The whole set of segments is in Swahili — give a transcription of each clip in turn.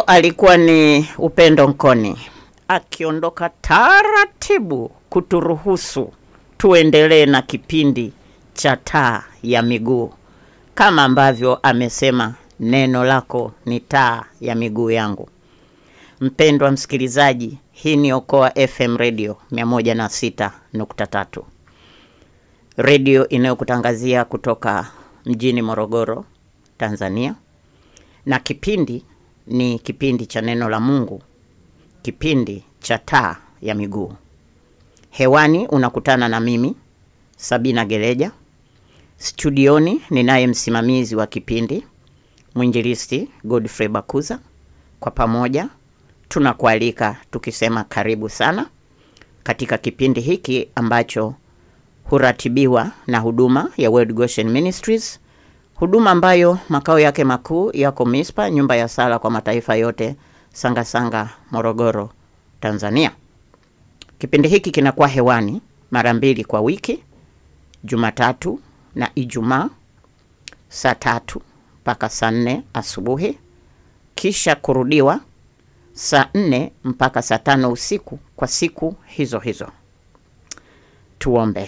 alikuwa ni Upendo Nkoni akiondoka taratibu kuturuhusu tuendelee na kipindi cha taa ya miguu, kama ambavyo amesema neno lako ni taa ya miguu yangu. Mpendwa msikilizaji, hii ni Okoa FM Radio 106.3, redio inayokutangazia kutoka mjini Morogoro, Tanzania, na kipindi ni kipindi cha neno la Mungu, kipindi cha taa ya miguu. Hewani unakutana na mimi Sabina Geleja, studioni ninaye msimamizi wa kipindi mwinjilisti Godfrey Bakuza. Kwa pamoja tunakualika tukisema karibu sana katika kipindi hiki ambacho huratibiwa na huduma ya World Goshen Ministries, huduma ambayo makao yake makuu yako Mispa, nyumba ya sala kwa mataifa yote, Sangasanga Sanga, Morogoro, Tanzania. Kipindi hiki kinakuwa hewani mara mbili kwa wiki, Jumatatu na Ijumaa saa tatu mpaka saa nne asubuhi, kisha kurudiwa saa nne mpaka saa tano usiku kwa siku hizo hizo. Tuombe.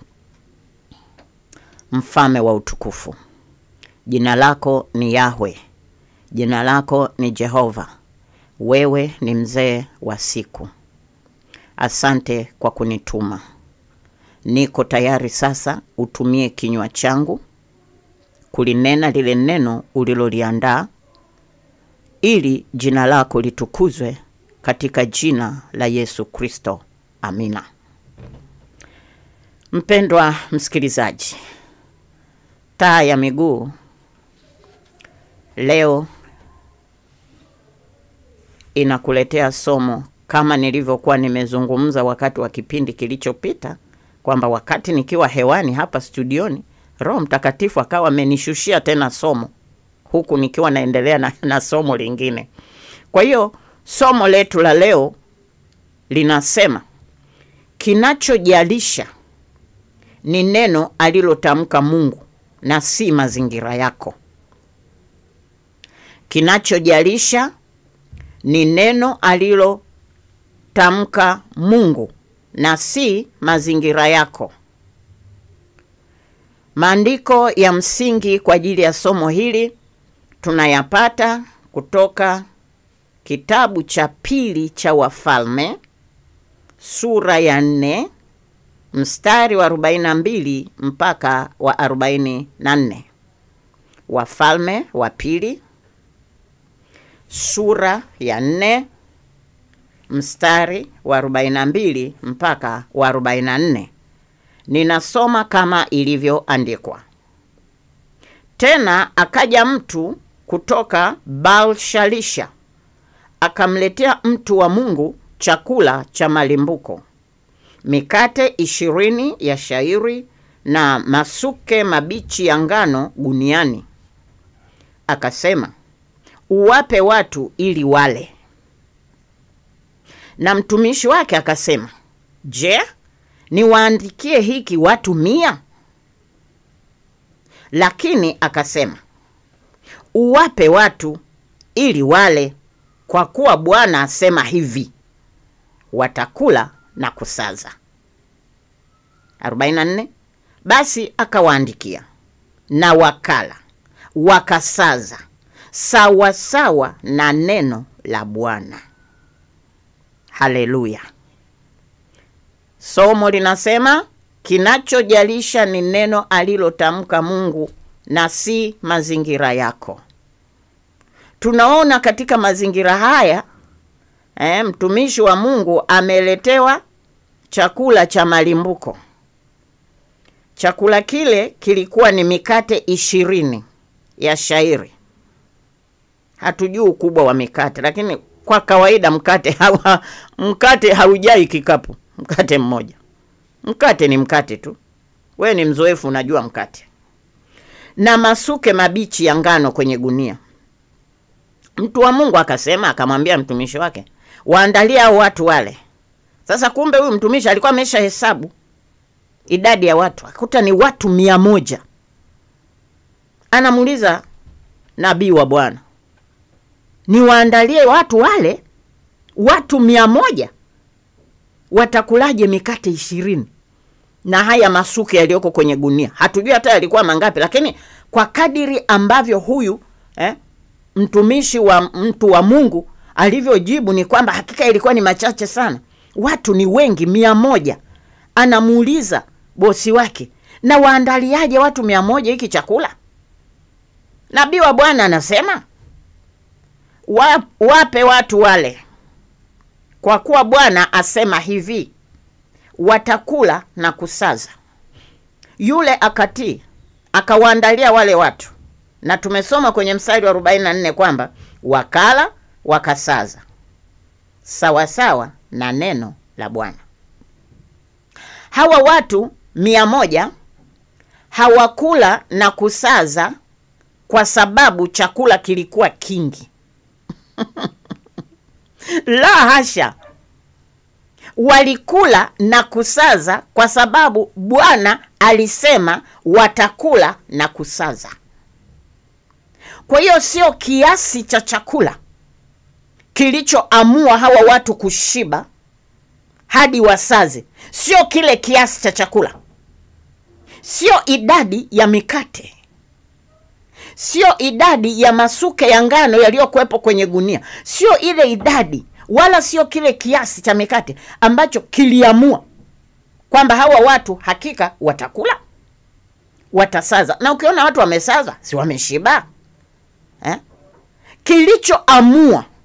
Mfalme wa utukufu, jina lako ni Yahwe, jina lako ni Jehova, wewe ni mzee wa siku. Asante kwa kunituma. Niko tayari sasa, utumie kinywa changu kulinena lile neno uliloliandaa, ili jina lako litukuzwe katika jina la Yesu Kristo, amina. Mpendwa msikilizaji, taa ya miguu leo inakuletea somo kama nilivyokuwa nimezungumza wakati wa kipindi kilichopita kwamba wakati nikiwa hewani hapa studioni Roho Mtakatifu akawa amenishushia tena somo huku nikiwa naendelea na, na somo lingine. Kwa hiyo somo letu la leo linasema kinachojalisha ni neno alilotamka Mungu na si mazingira yako. Kinachojalisha ni neno alilotamka Mungu na si mazingira yako. Maandiko ya msingi kwa ajili ya somo hili tunayapata kutoka kitabu cha pili cha Wafalme sura ya nne mstari wa 42 mpaka wa 44. Wafalme wa pili sura ya nne mstari wa 42 mpaka wa 44. Ninasoma kama ilivyoandikwa. Tena akaja mtu kutoka Baal-shalisha akamletea mtu wa Mungu chakula cha malimbuko, mikate ishirini ya shairi na masuke mabichi ya ngano guniani. Akasema, uwape watu ili wale. Na mtumishi wake akasema, je, niwaandikie hiki watu mia? Lakini akasema, uwape watu ili wale, kwa kuwa Bwana asema hivi, watakula na kusaza. 44 Basi akawaandikia na wakala wakasaza, sawa sawa na neno la Bwana. Haleluya! Somo linasema kinachojalisha ni neno alilotamka Mungu na si mazingira yako. Tunaona katika mazingira haya eh, mtumishi wa Mungu ameletewa chakula cha malimbuko. Chakula kile kilikuwa ni mikate ishirini ya shairi. Hatujui ukubwa wa mikate, lakini kwa kawaida mkate hawa, mkate haujai kikapu, mkate mmoja. Mkate ni mkate tu, we ni mzoefu, unajua mkate. Na masuke mabichi ya ngano kwenye gunia. Mtu wa Mungu akasema, akamwambia mtumishi wake, waandalie hao watu wale. Sasa kumbe huyu mtumishi alikuwa amesha hesabu idadi ya watu, akakuta ni watu mia moja. Anamuuliza nabii wa Bwana, niwaandalie watu wale watu mia moja watakulaje mikate ishirini na haya masuke yaliyoko kwenye gunia hatujui hata yalikuwa mangapi lakini kwa kadiri ambavyo huyu eh, mtumishi wa mtu wa mungu alivyojibu ni kwamba hakika ilikuwa ni machache sana watu ni wengi mia moja anamuuliza bosi wake na waandaliaje watu mia moja hiki chakula nabii wa bwana anasema wa, wape watu wale kwa kuwa bwana asema hivi watakula na kusaza yule akatii akawaandalia wale watu na tumesoma kwenye mstari wa 44 kwamba wakala wakasaza sawasawa na neno la bwana hawa watu mia moja hawakula na kusaza kwa sababu chakula kilikuwa kingi la hasha walikula na kusaza kwa sababu bwana alisema watakula na kusaza kwa hiyo sio kiasi cha chakula kilichoamua hawa watu kushiba hadi wasaze sio kile kiasi cha chakula sio idadi ya mikate sio idadi ya masuke ya ngano yaliyokuwepo kwenye gunia sio ile idadi wala sio kile kiasi cha mikate ambacho kiliamua kwamba hawa watu hakika watakula watasaza na ukiona watu wamesaza si wameshiba eh? kilichoamua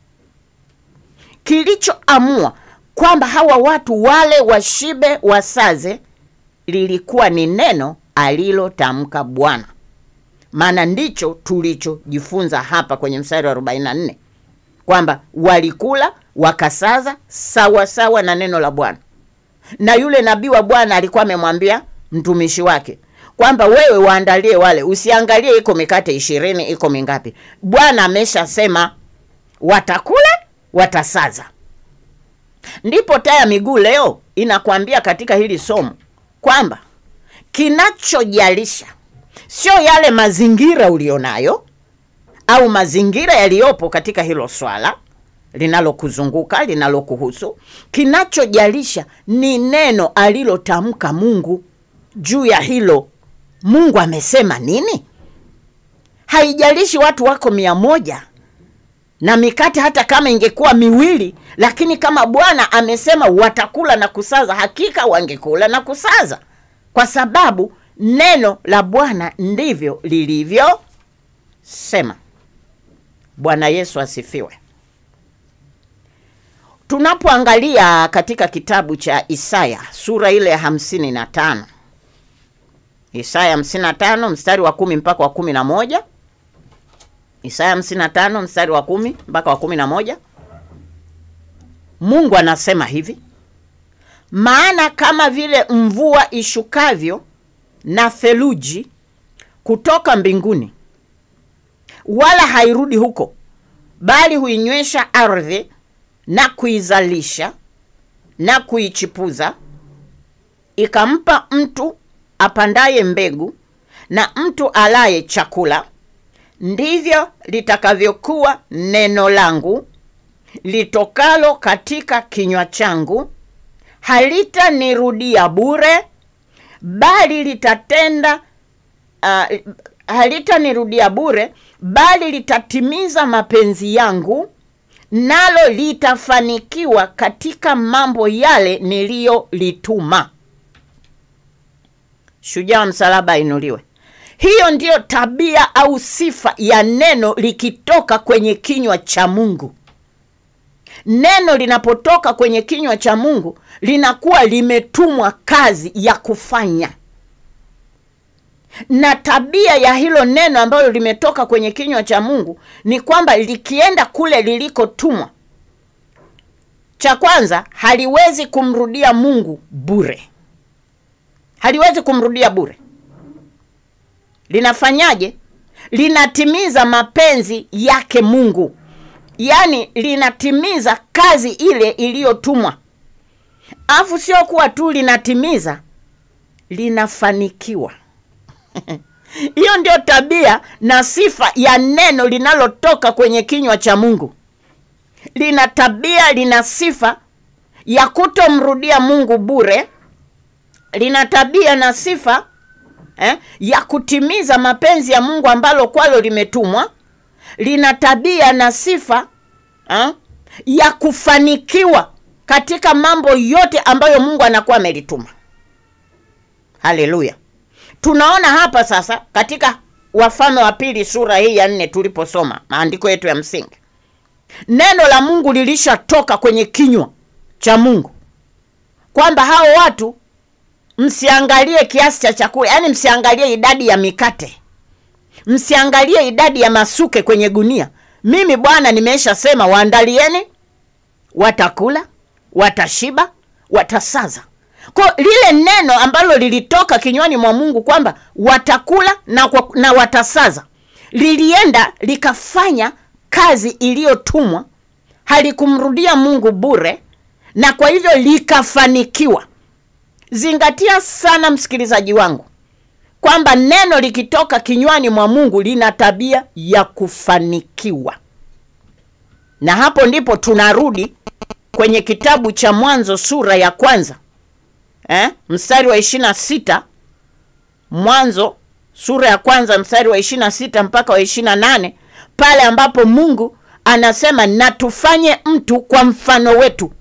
kilichoamua kwamba hawa watu wale washibe wasaze lilikuwa ni neno alilotamka bwana maana ndicho tulichojifunza hapa kwenye mstari wa 44 kwamba walikula wakasaza sawa sawa na neno la bwana na yule nabii wa bwana alikuwa amemwambia mtumishi wake kwamba wewe waandalie wale usiangalie iko mikate ishirini iko mingapi bwana ameshasema watakula watasaza ndipo taya miguu leo inakwambia katika hili somo kwamba kinachojalisha sio yale mazingira ulionayo au mazingira yaliyopo katika hilo swala linalokuzunguka linalokuhusu kinachojalisha ni neno alilotamka mungu juu ya hilo mungu amesema nini haijalishi watu wako mia moja na mikate hata kama ingekuwa miwili lakini kama bwana amesema watakula na kusaza hakika wangekula na kusaza kwa sababu neno la bwana ndivyo lilivyosema bwana yesu asifiwe tunapoangalia katika kitabu cha isaya sura ile ya hamsini na tano isaya hamsini na tano mstari wa kumi mpaka wa kumi na moja isaya hamsini na tano mstari wa kumi mpaka wa kumi na moja mungu anasema hivi maana kama vile mvua ishukavyo na theluji kutoka mbinguni wala hairudi huko bali huinywesha ardhi na kuizalisha na kuichipuza ikampa mtu apandaye mbegu na mtu alaye chakula ndivyo litakavyokuwa neno langu litokalo katika kinywa changu halitanirudia bure bali litatenda uh, halitanirudia bure bali litatimiza mapenzi yangu nalo litafanikiwa katika mambo yale niliyolituma shujaa msalaba ainuliwe hiyo ndiyo tabia au sifa ya neno likitoka kwenye kinywa cha mungu neno linapotoka kwenye kinywa cha mungu linakuwa limetumwa kazi ya kufanya na tabia ya hilo neno ambalo limetoka kwenye kinywa cha mungu ni kwamba likienda kule lilikotumwa cha kwanza haliwezi kumrudia mungu bure haliwezi kumrudia bure linafanyaje linatimiza mapenzi yake mungu yaani linatimiza kazi ile iliyotumwa afu sio kuwa tu linatimiza linafanikiwa Hiyo ndio tabia na sifa ya neno linalotoka kwenye kinywa cha Mungu. Lina tabia, lina sifa ya kutomrudia Mungu bure, lina tabia na sifa eh, ya kutimiza mapenzi ya Mungu ambalo kwalo limetumwa, lina tabia na sifa eh, ya kufanikiwa katika mambo yote ambayo Mungu anakuwa amelituma. Haleluya! Tunaona hapa sasa katika Wafalme wa Pili sura hii ya nne tuliposoma maandiko yetu ya msingi, neno la Mungu lilishatoka kwenye kinywa cha Mungu kwamba hao watu msiangalie kiasi cha chakula, yaani msiangalie idadi ya mikate, msiangalie idadi ya masuke kwenye gunia. Mimi Bwana nimesha sema, waandalieni, watakula, watashiba, watasaza. Kwa lile neno ambalo lilitoka kinywani mwa Mungu kwamba watakula na, kwa, na watasaza lilienda likafanya kazi iliyotumwa, halikumrudia Mungu bure, na kwa hivyo likafanikiwa. Zingatia sana msikilizaji wangu kwamba neno likitoka kinywani mwa Mungu lina tabia ya kufanikiwa, na hapo ndipo tunarudi kwenye kitabu cha Mwanzo sura ya kwanza eh, mstari wa ishirini na sita Mwanzo sura ya kwanza mstari wa ishirini na sita mpaka wa ishirini na nane pale ambapo Mungu anasema na tufanye mtu kwa mfano wetu,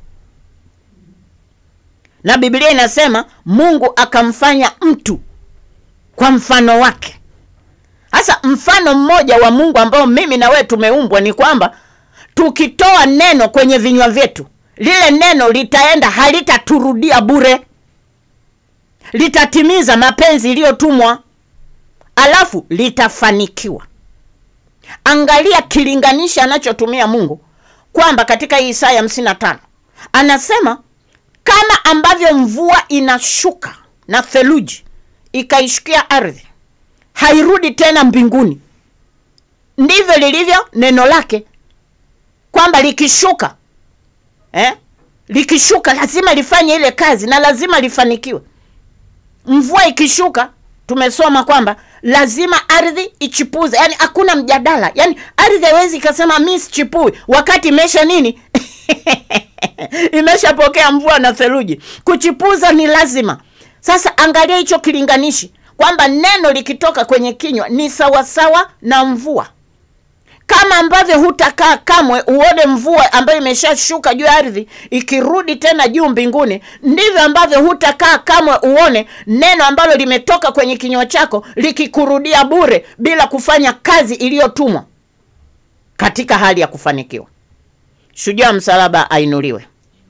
na Biblia inasema Mungu akamfanya mtu kwa mfano wake. Sasa mfano mmoja wa Mungu ambao mimi na wewe tumeumbwa ni kwamba tukitoa neno kwenye vinywa vyetu, lile neno litaenda, halitaturudia bure, litatimiza mapenzi iliyotumwa, alafu litafanikiwa. Angalia kilinganisha anachotumia Mungu kwamba katika hii Isaya 55 anasema kama ambavyo mvua inashuka na theluji ikaishukia ardhi, hairudi tena mbinguni, ndivyo lilivyo neno lake, kwamba likishuka eh, likishuka lazima lifanye ile kazi na lazima lifanikiwe. Mvua ikishuka, tumesoma kwamba lazima ardhi ichipuze, yani hakuna mjadala, yani ardhi haiwezi ikasema mi sichipui wakati imesha nini imeshapokea mvua na theluji. Kuchipuza ni lazima. Sasa angalia hicho kilinganishi kwamba neno likitoka kwenye kinywa ni sawasawa na mvua. Kama ambavyo hutakaa kamwe uone mvua ambayo imeshashuka juu ya ardhi ikirudi tena juu mbinguni, ndivyo ambavyo hutakaa kamwe uone neno ambalo limetoka kwenye kinywa chako likikurudia bure bila kufanya kazi iliyotumwa katika hali ya kufanikiwa. Shujaa msalaba ainuliwe.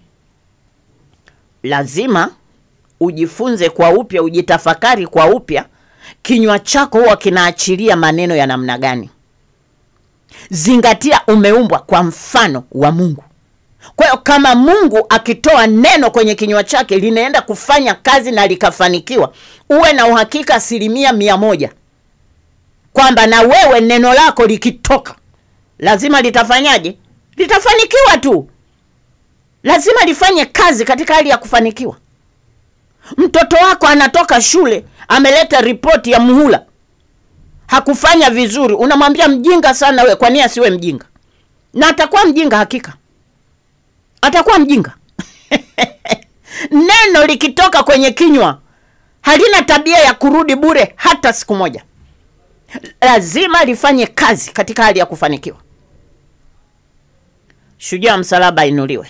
Lazima ujifunze kwa upya, ujitafakari kwa upya, kinywa chako huwa kinaachilia maneno ya namna gani? Zingatia, umeumbwa kwa mfano wa Mungu. Kwa hiyo kama Mungu akitoa neno kwenye kinywa chake linaenda kufanya kazi na likafanikiwa, uwe na uhakika asilimia mia moja kwamba na wewe neno lako likitoka lazima litafanyaje? Litafanikiwa tu, lazima lifanye kazi katika hali ya kufanikiwa. Mtoto wako anatoka shule ameleta ripoti ya muhula, hakufanya vizuri, unamwambia mjinga sana we. Kwa nini asiwe mjinga? Na atakuwa mjinga, hakika atakuwa mjinga. Neno likitoka kwenye kinywa halina tabia ya kurudi bure hata siku moja, lazima lifanye kazi katika hali ya kufanikiwa. Shujaa msalaba inuliwe.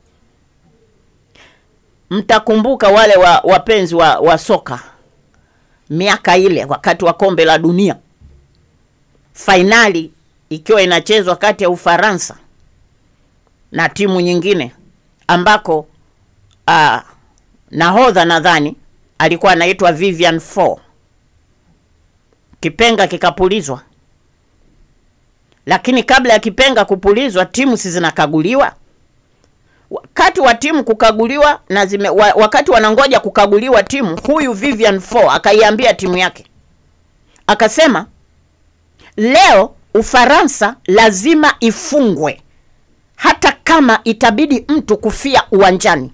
Mtakumbuka wale wa, wapenzi wa, wa soka miaka ile wakati wa kombe la dunia, fainali ikiwa inachezwa kati ya Ufaransa na timu nyingine ambako uh, nahodha nadhani alikuwa anaitwa Vivian Foe. Kipenga kikapulizwa, lakini kabla ya kipenga kupulizwa, timu si zinakaguliwa wakati wa timu kukaguliwa na zime, wa, wakati wanangoja kukaguliwa timu, huyu Vivian Foe akaiambia timu yake akasema, leo Ufaransa lazima ifungwe hata kama itabidi mtu kufia uwanjani.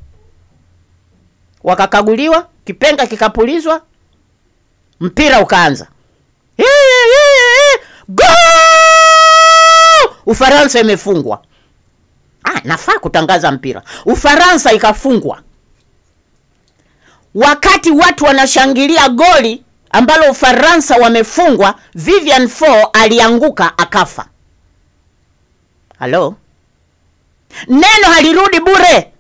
Wakakaguliwa, kipenga kikapulizwa, mpira ukaanza. Go! Ufaransa imefungwa. Ah, nafaa kutangaza mpira. Ufaransa ikafungwa wakati watu wanashangilia goli ambalo Ufaransa wamefungwa, Vivian Foe alianguka akafa. Halo, neno halirudi bure.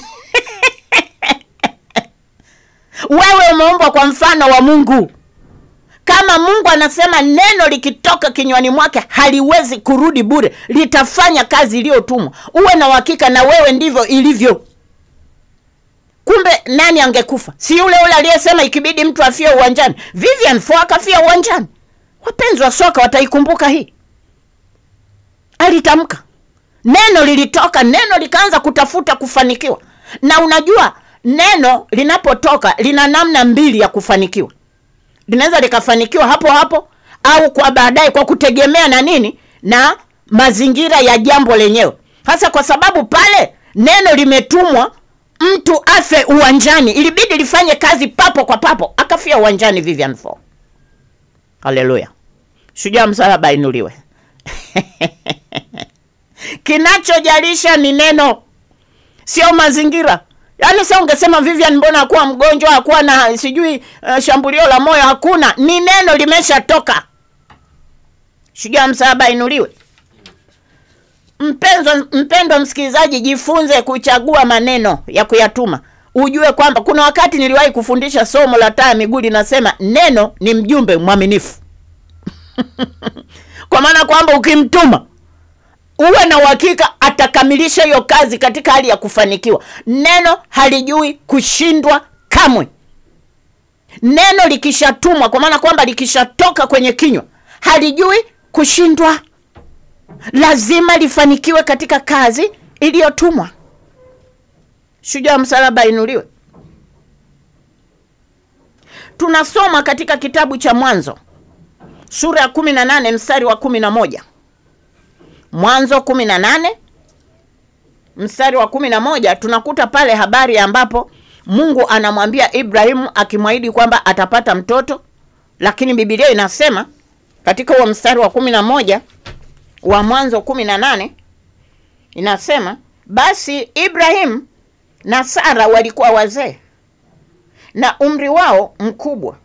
Wewe umeumbwa kwa mfano wa Mungu. Kama Mungu anasema neno likitoka kinywani mwake haliwezi kurudi bure, litafanya kazi iliyotumwa. Uwe na uhakika na wewe ndivyo ilivyo. Kumbe nani angekufa? Si yule yule aliyesema ikibidi mtu afie uwanjani. Vivian Foe akafia uwanjani. Wapenzi wa soka wataikumbuka hii. Alitamka neno, lilitoka neno, likaanza kutafuta kufanikiwa. Na unajua neno linapotoka lina namna mbili ya kufanikiwa. Linaweza likafanikiwa hapo hapo au kwa baadaye, kwa kutegemea na nini, na mazingira ya jambo lenyewe. Hasa kwa sababu pale neno limetumwa mtu afe uwanjani, ilibidi lifanye kazi papo kwa papo, akafia uwanjani Vivian Foe. Haleluya! Shujaa msalaba inuliwe. Kinachojalisha ni neno, sio mazingira. Yaani sasa ungesema Vivian, mbona hakuwa mgonjwa, hakuwa na sijui uh, shambulio la moyo, hakuna. Ni neno limeshatoka. Shujaa msalaba inuliwe. Mpendwa, mpendwa msikilizaji, jifunze kuchagua maneno ya kuyatuma. Ujue kwamba kuna wakati niliwahi kufundisha somo la taa ya miguu linasema neno ni mjumbe mwaminifu kwa maana kwamba ukimtuma uwe na uhakika atakamilisha hiyo kazi katika hali ya kufanikiwa. Neno halijui kushindwa kamwe. Neno likishatumwa, kwa maana kwamba likishatoka kwenye kinywa, halijui kushindwa lazima lifanikiwe katika kazi iliyotumwa. Shujaa msalaba inuliwe. Tunasoma katika kitabu cha Mwanzo sura ya kumi na nane mstari wa kumi na moja Mwanzo kumi na nane mstari wa kumi na moja tunakuta pale habari ambapo Mungu anamwambia Ibrahimu akimwahidi kwamba atapata mtoto, lakini Biblia inasema katika huo mstari wa kumi na moja wa Mwanzo kumi na nane inasema basi Ibrahim na Sara walikuwa wazee na umri wao mkubwa.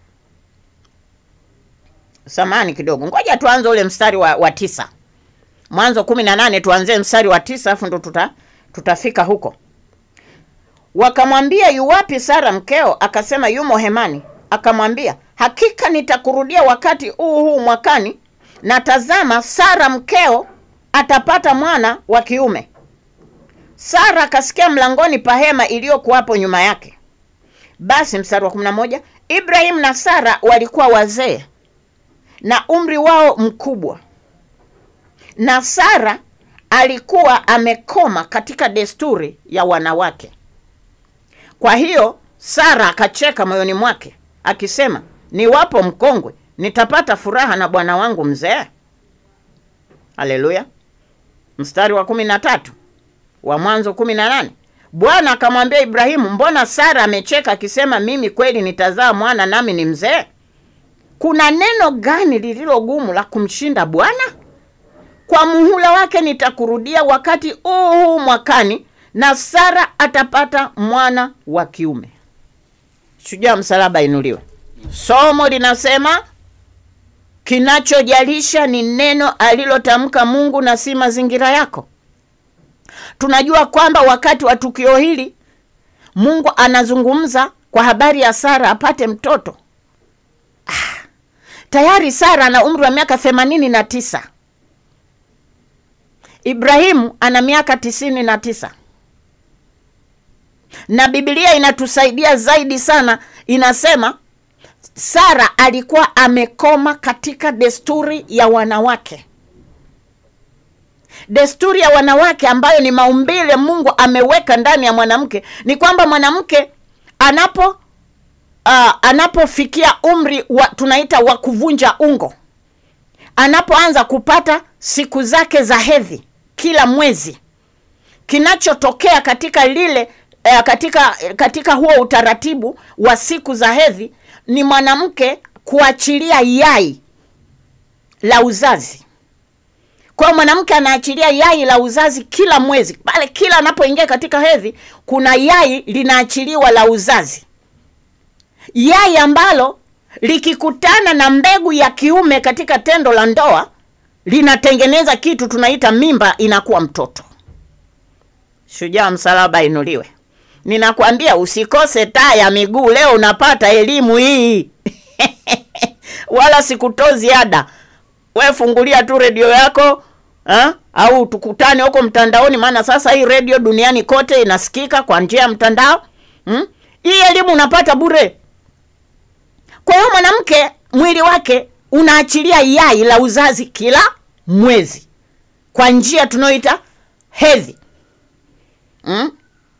Samani kidogo, ngoja tuanze ule mstari wa, wa tisa. Mwanzo kumi na nane tuanzie mstari wa tisa afu ndo tuta, tutafika huko. Wakamwambia, yuwapi Sara mkeo? Akasema, yumo hemani. Akamwambia, hakika nitakurudia wakati huu huu mwakani na tazama, Sara mkeo atapata mwana wa kiume. Sara akasikia mlangoni pa hema iliyokuwapo nyuma yake. Basi mstari wa kumi na moja Ibrahimu na Sara walikuwa wazee na umri wao mkubwa, na Sara alikuwa amekoma katika desturi ya wanawake. Kwa hiyo Sara akacheka moyoni mwake akisema, niwapo mkongwe nitapata furaha na bwana wangu mzee. Haleluya! Mstari wa kumi na tatu wa Mwanzo kumi na nane Bwana akamwambia Ibrahimu, mbona Sara amecheka akisema, mimi kweli nitazaa mwana nami ni mzee? Kuna neno gani lililo gumu la kumshinda Bwana? Kwa muhula wake nitakurudia wakati huu huu mwakani, na Sara atapata mwana wa kiume. Shujaa msalaba inuliwe. Somo linasema kinachojalisha ni neno alilotamka Mungu na si mazingira yako. Tunajua kwamba wakati wa tukio hili Mungu anazungumza kwa habari ya Sara apate mtoto. Ah, tayari Sara ana umri wa miaka themanini na tisa. Ibrahimu ana miaka tisini na tisa, na Biblia inatusaidia zaidi sana, inasema Sara alikuwa amekoma katika desturi ya wanawake, desturi ya wanawake ambayo ni maumbile Mungu ameweka ndani ya mwanamke. Ni kwamba mwanamke anapo uh, anapofikia umri wa tunaita wa kuvunja ungo, anapoanza kupata siku zake za hedhi kila mwezi, kinachotokea katika lile uh, katika katika huo utaratibu wa siku za hedhi ni mwanamke kuachilia yai la uzazi. Kwa hiyo mwanamke anaachilia yai la uzazi kila mwezi, pale kila anapoingia katika hedhi, kuna yai linaachiliwa la uzazi, yai ambalo likikutana na mbegu ya kiume katika tendo la ndoa linatengeneza kitu tunaita mimba, inakuwa mtoto. Shujaa msalaba inuliwe. Ninakwambia usikose taa ya miguu leo, unapata elimu hii wala sikutozi ada. We fungulia tu redio yako ha? au tukutane huko mtandaoni, maana sasa hii redio duniani kote inasikika kwa njia ya mtandao hmm? Hii elimu unapata bure. Kwa hiyo mwanamke mwili wake unaachilia yai la uzazi kila mwezi kwa njia tunayoita hedhi hmm?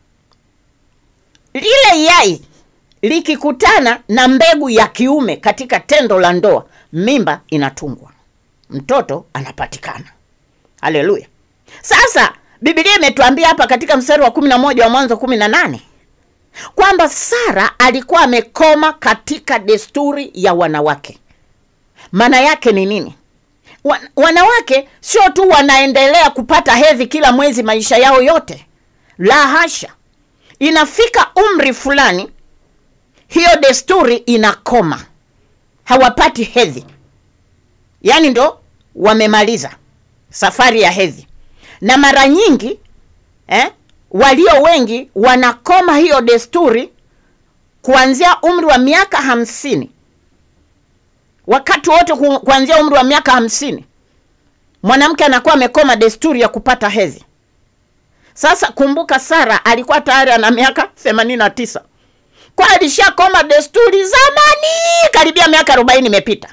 Lile yai likikutana na mbegu ya kiume katika tendo la ndoa, mimba inatungwa, mtoto anapatikana. Haleluya! Sasa Biblia imetuambia hapa katika mstari wa kumi na moja wa Mwanzo kumi na nane kwamba Sara alikuwa amekoma katika desturi ya wanawake. Maana yake ni nini? Wa, wanawake sio tu wanaendelea kupata hedhi kila mwezi maisha yao yote, la hasha. Inafika umri fulani, hiyo desturi inakoma, hawapati hedhi, yaani ndo wamemaliza safari ya hedhi, na mara nyingi eh, walio wengi wanakoma hiyo desturi kuanzia umri wa miaka hamsini wakati wote ku- kuanzia umri wa miaka hamsini mwanamke anakuwa amekoma desturi ya kupata hedhi. Sasa kumbuka, Sara alikuwa tayari ana miaka themanini na tisa kwa alishakoma desturi zamani, karibia miaka arobaini imepita.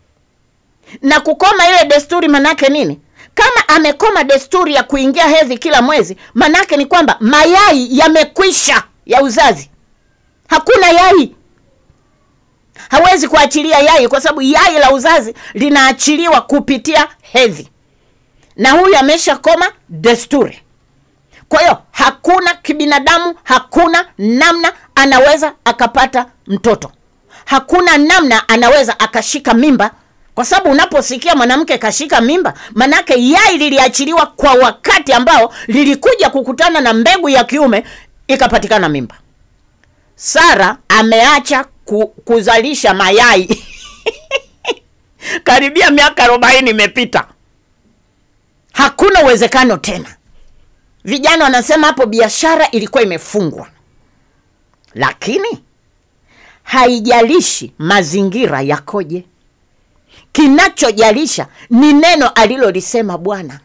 Na kukoma ile desturi manake nini? Kama amekoma desturi ya kuingia hedhi kila mwezi, manake ni kwamba mayai yamekwisha ya uzazi, hakuna yai hawezi kuachilia yai kwa sababu yai la uzazi linaachiliwa kupitia hedhi, na huyu ameshakoma desturi. Kwa hiyo hakuna kibinadamu, hakuna namna anaweza akapata mtoto, hakuna namna anaweza akashika mimba, kwa sababu unaposikia mwanamke kashika mimba, manake yai liliachiliwa kwa wakati ambao lilikuja kukutana na mbegu ya kiume ikapatikana mimba. Sara ameacha ku, kuzalisha mayai karibia miaka arobaini imepita, hakuna uwezekano tena. Vijana wanasema hapo biashara ilikuwa imefungwa, lakini haijalishi mazingira yakoje, kinachojalisha ni neno alilolisema Bwana.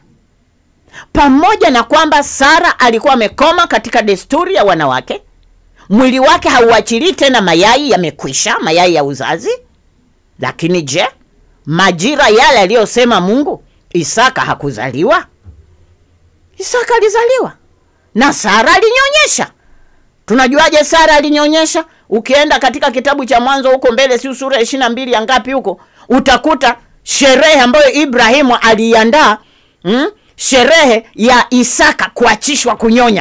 Pamoja na kwamba Sara alikuwa amekoma katika desturi ya wanawake, mwili wake hauachilii tena mayai, yamekwisha mayai ya uzazi. Lakini je, majira yale aliyosema Mungu, Isaka hakuzaliwa? Isaka alizaliwa na Sara alinyonyesha. Tunajuaje Sara alinyonyesha? Ukienda katika kitabu cha Mwanzo huko mbele, si sura ya ishirini na mbili ya ngapi huko, utakuta sherehe ambayo Ibrahimu aliiandaa mm? sherehe ya Isaka kuachishwa kunyonya.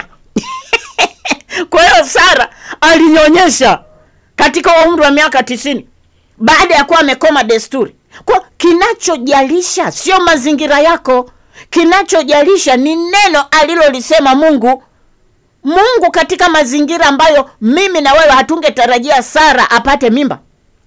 Kwa hiyo Sara alinyonyesha katika umri wa miaka tisini baada ya kuwa amekoma desturi. Kwa kinachojalisha sio mazingira yako, kinachojalisha ni neno alilolisema Mungu. Mungu katika mazingira ambayo mimi na wewe hatungetarajia Sara apate mimba,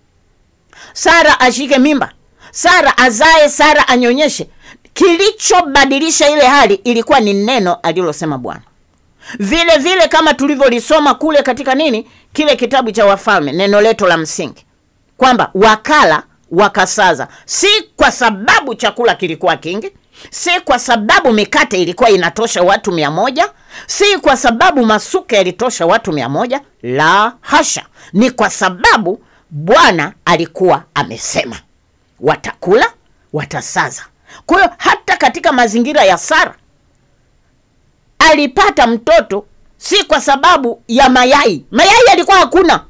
Sara ashike mimba, Sara azae, Sara anyonyeshe. Kilichobadilisha ile hali ilikuwa ni neno alilosema Bwana. Vile vile kama tulivyolisoma kule katika nini, kile kitabu cha Wafalme, neno letu la msingi kwamba wakala wakasaza, si kwa sababu chakula kilikuwa kingi, si kwa sababu mikate ilikuwa inatosha watu mia moja, si kwa sababu masuke yalitosha watu mia moja. La hasha, ni kwa sababu Bwana alikuwa amesema watakula, watasaza. Kwa hiyo hata katika mazingira ya Sara alipata mtoto si kwa sababu ya mayai. Mayai alikuwa hakuna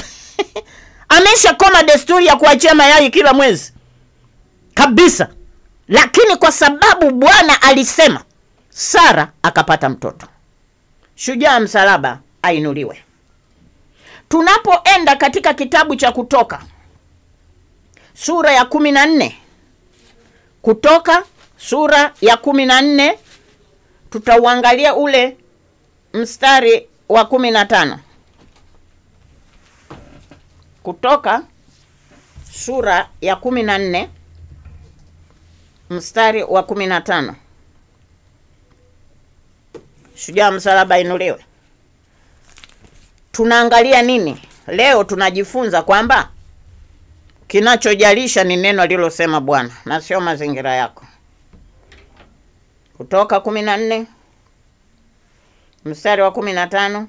amesha koma desturi ya kuachia mayai kila mwezi kabisa, lakini kwa sababu Bwana alisema, Sara akapata mtoto. Shujaa msalaba ainuliwe. Tunapoenda katika kitabu cha Kutoka sura ya kumi na nne Kutoka sura ya kumi na nne tutauangalia ule mstari wa kumi na tano Kutoka sura ya kumi na nne mstari wa kumi na tano Shujaa msalaba inuliwe. Tunaangalia nini leo? Tunajifunza kwamba kinachojalisha ni neno alilosema Bwana na sio mazingira yako. Kutoka kumi na nne mstari wa kumi na tano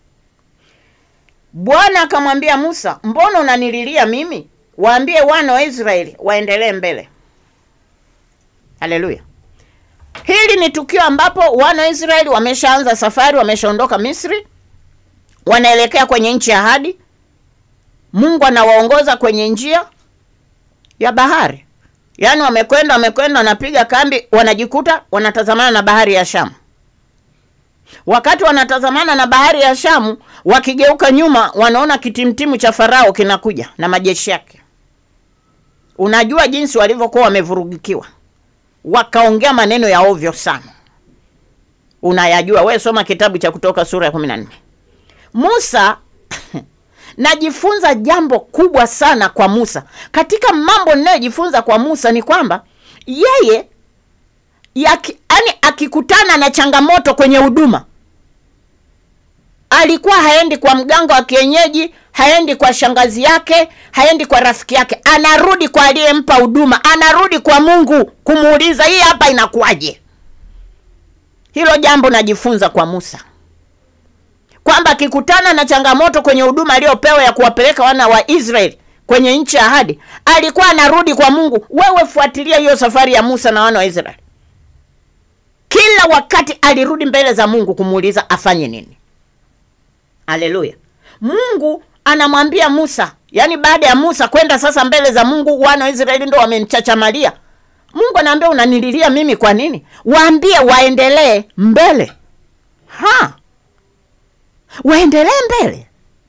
Bwana akamwambia Musa, mbona unanililia mimi? Waambie wana wa Israeli waendelee mbele. Haleluya! Hili ni tukio ambapo wana wa Israeli wameshaanza safari, wameshaondoka Misri, wanaelekea kwenye nchi ya ahadi. Mungu anawaongoza kwenye njia ya bahari, yaani wamekwenda wamekwenda, wanapiga kambi, wanajikuta wanatazamana na bahari ya Shamu. Wakati wanatazamana na bahari ya Shamu, wakigeuka nyuma, wanaona kitimtimu cha Farao kinakuja na majeshi yake. Unajua jinsi walivyokuwa wamevurugikiwa, wakaongea maneno ya ovyo sana. Unayajua we, soma kitabu cha Kutoka sura ya kumi na nne. Musa najifunza jambo kubwa sana kwa Musa. Katika mambo ninayojifunza kwa Musa ni kwamba yeye yaki, yani akikutana na changamoto kwenye huduma alikuwa haendi kwa mganga wa kienyeji, haendi kwa shangazi yake, haendi kwa rafiki yake, anarudi kwa aliyempa huduma, anarudi kwa Mungu kumuuliza hii hapa inakuwaje. Hilo jambo najifunza kwa Musa kwamba akikutana na changamoto kwenye huduma aliyopewa ya kuwapeleka wana wa Israeli kwenye nchi ya ahadi, alikuwa anarudi kwa Mungu. Wewe fuatilia hiyo safari ya Musa na wana wa Israeli, kila wakati alirudi mbele za Mungu kumuuliza afanye nini. Haleluya! Mungu anamwambia Musa, yaani baada ya Musa kwenda sasa mbele za Mungu, wana wa Israeli ndo wamemchachamalia Mungu. Anaambia unanililia mimi kwa nini? Waambie waendelee mbele ha waendelee mbele.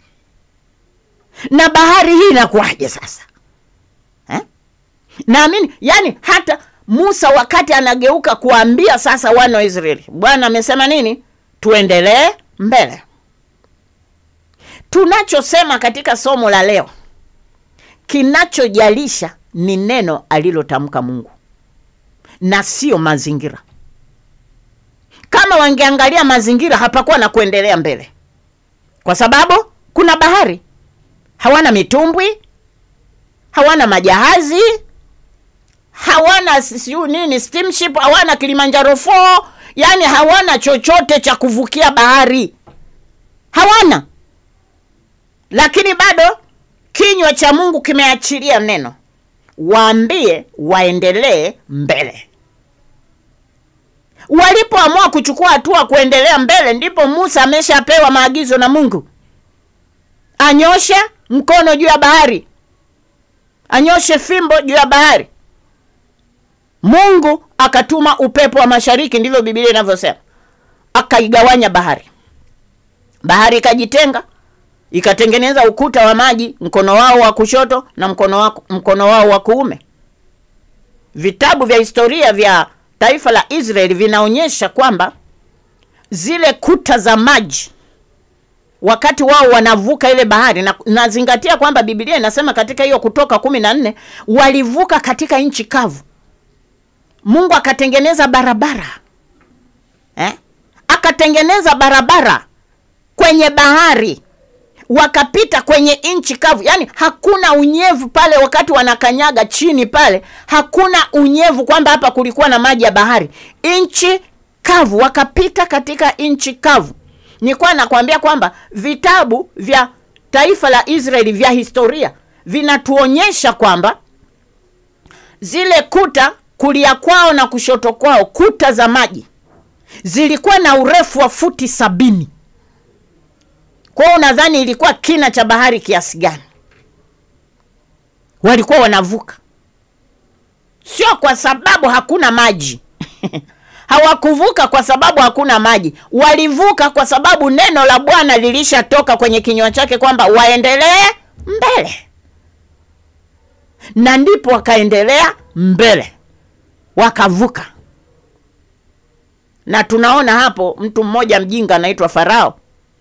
Na bahari hii inakuwaje sasa eh? Naamini yani hata Musa wakati anageuka kuambia sasa wana wa Israeli, Bwana amesema nini? Tuendelee mbele. Tunachosema katika somo la leo, kinachojalisha ni neno alilotamka Mungu na sio mazingira. Kama wangeangalia mazingira, hapakuwa na kuendelea mbele kwa sababu kuna bahari. Hawana mitumbwi, hawana majahazi, hawana siu nini steamship, hawana Kilimanjaro 4, yani hawana chochote cha kuvukia bahari, hawana. Lakini bado kinywa cha Mungu kimeachilia neno, waambie waendelee mbele. Walipoamua kuchukua hatua kuendelea mbele, ndipo Musa ameshapewa maagizo na Mungu, anyoshe mkono juu ya bahari, anyoshe fimbo juu ya bahari. Mungu akatuma upepo wa mashariki, ndivyo Biblia inavyosema, akaigawanya bahari. Bahari ikajitenga, ikatengeneza ukuta wa maji, mkono wao wa kushoto na mkono wao, mkono wao wa kuume. Vitabu vya historia vya taifa la Israeli vinaonyesha kwamba zile kuta za maji wakati wao wanavuka ile bahari, na nazingatia kwamba Biblia inasema katika hiyo Kutoka kumi na nne walivuka katika nchi kavu. Mungu akatengeneza barabara eh? Akatengeneza barabara kwenye bahari, wakapita kwenye nchi kavu, yaani hakuna unyevu pale. Wakati wanakanyaga chini pale, hakuna unyevu kwamba hapa kulikuwa na maji ya bahari, nchi kavu, wakapita katika nchi kavu. Nilikuwa nakwambia kwamba vitabu vya taifa la Israeli vya historia vinatuonyesha kwamba zile kuta kulia kwao na kushoto kwao, kuta za maji zilikuwa na urefu wa futi sabini. Kwa hiyo unadhani ilikuwa kina cha bahari kiasi gani? Walikuwa wanavuka, sio kwa sababu hakuna maji hawakuvuka kwa sababu hakuna maji, walivuka kwa sababu neno la Bwana lilishatoka kwenye kinywa chake kwamba waendelee mbele. na ndipo wakaendelea mbele, wakavuka. Na tunaona hapo mtu mmoja mjinga anaitwa Farao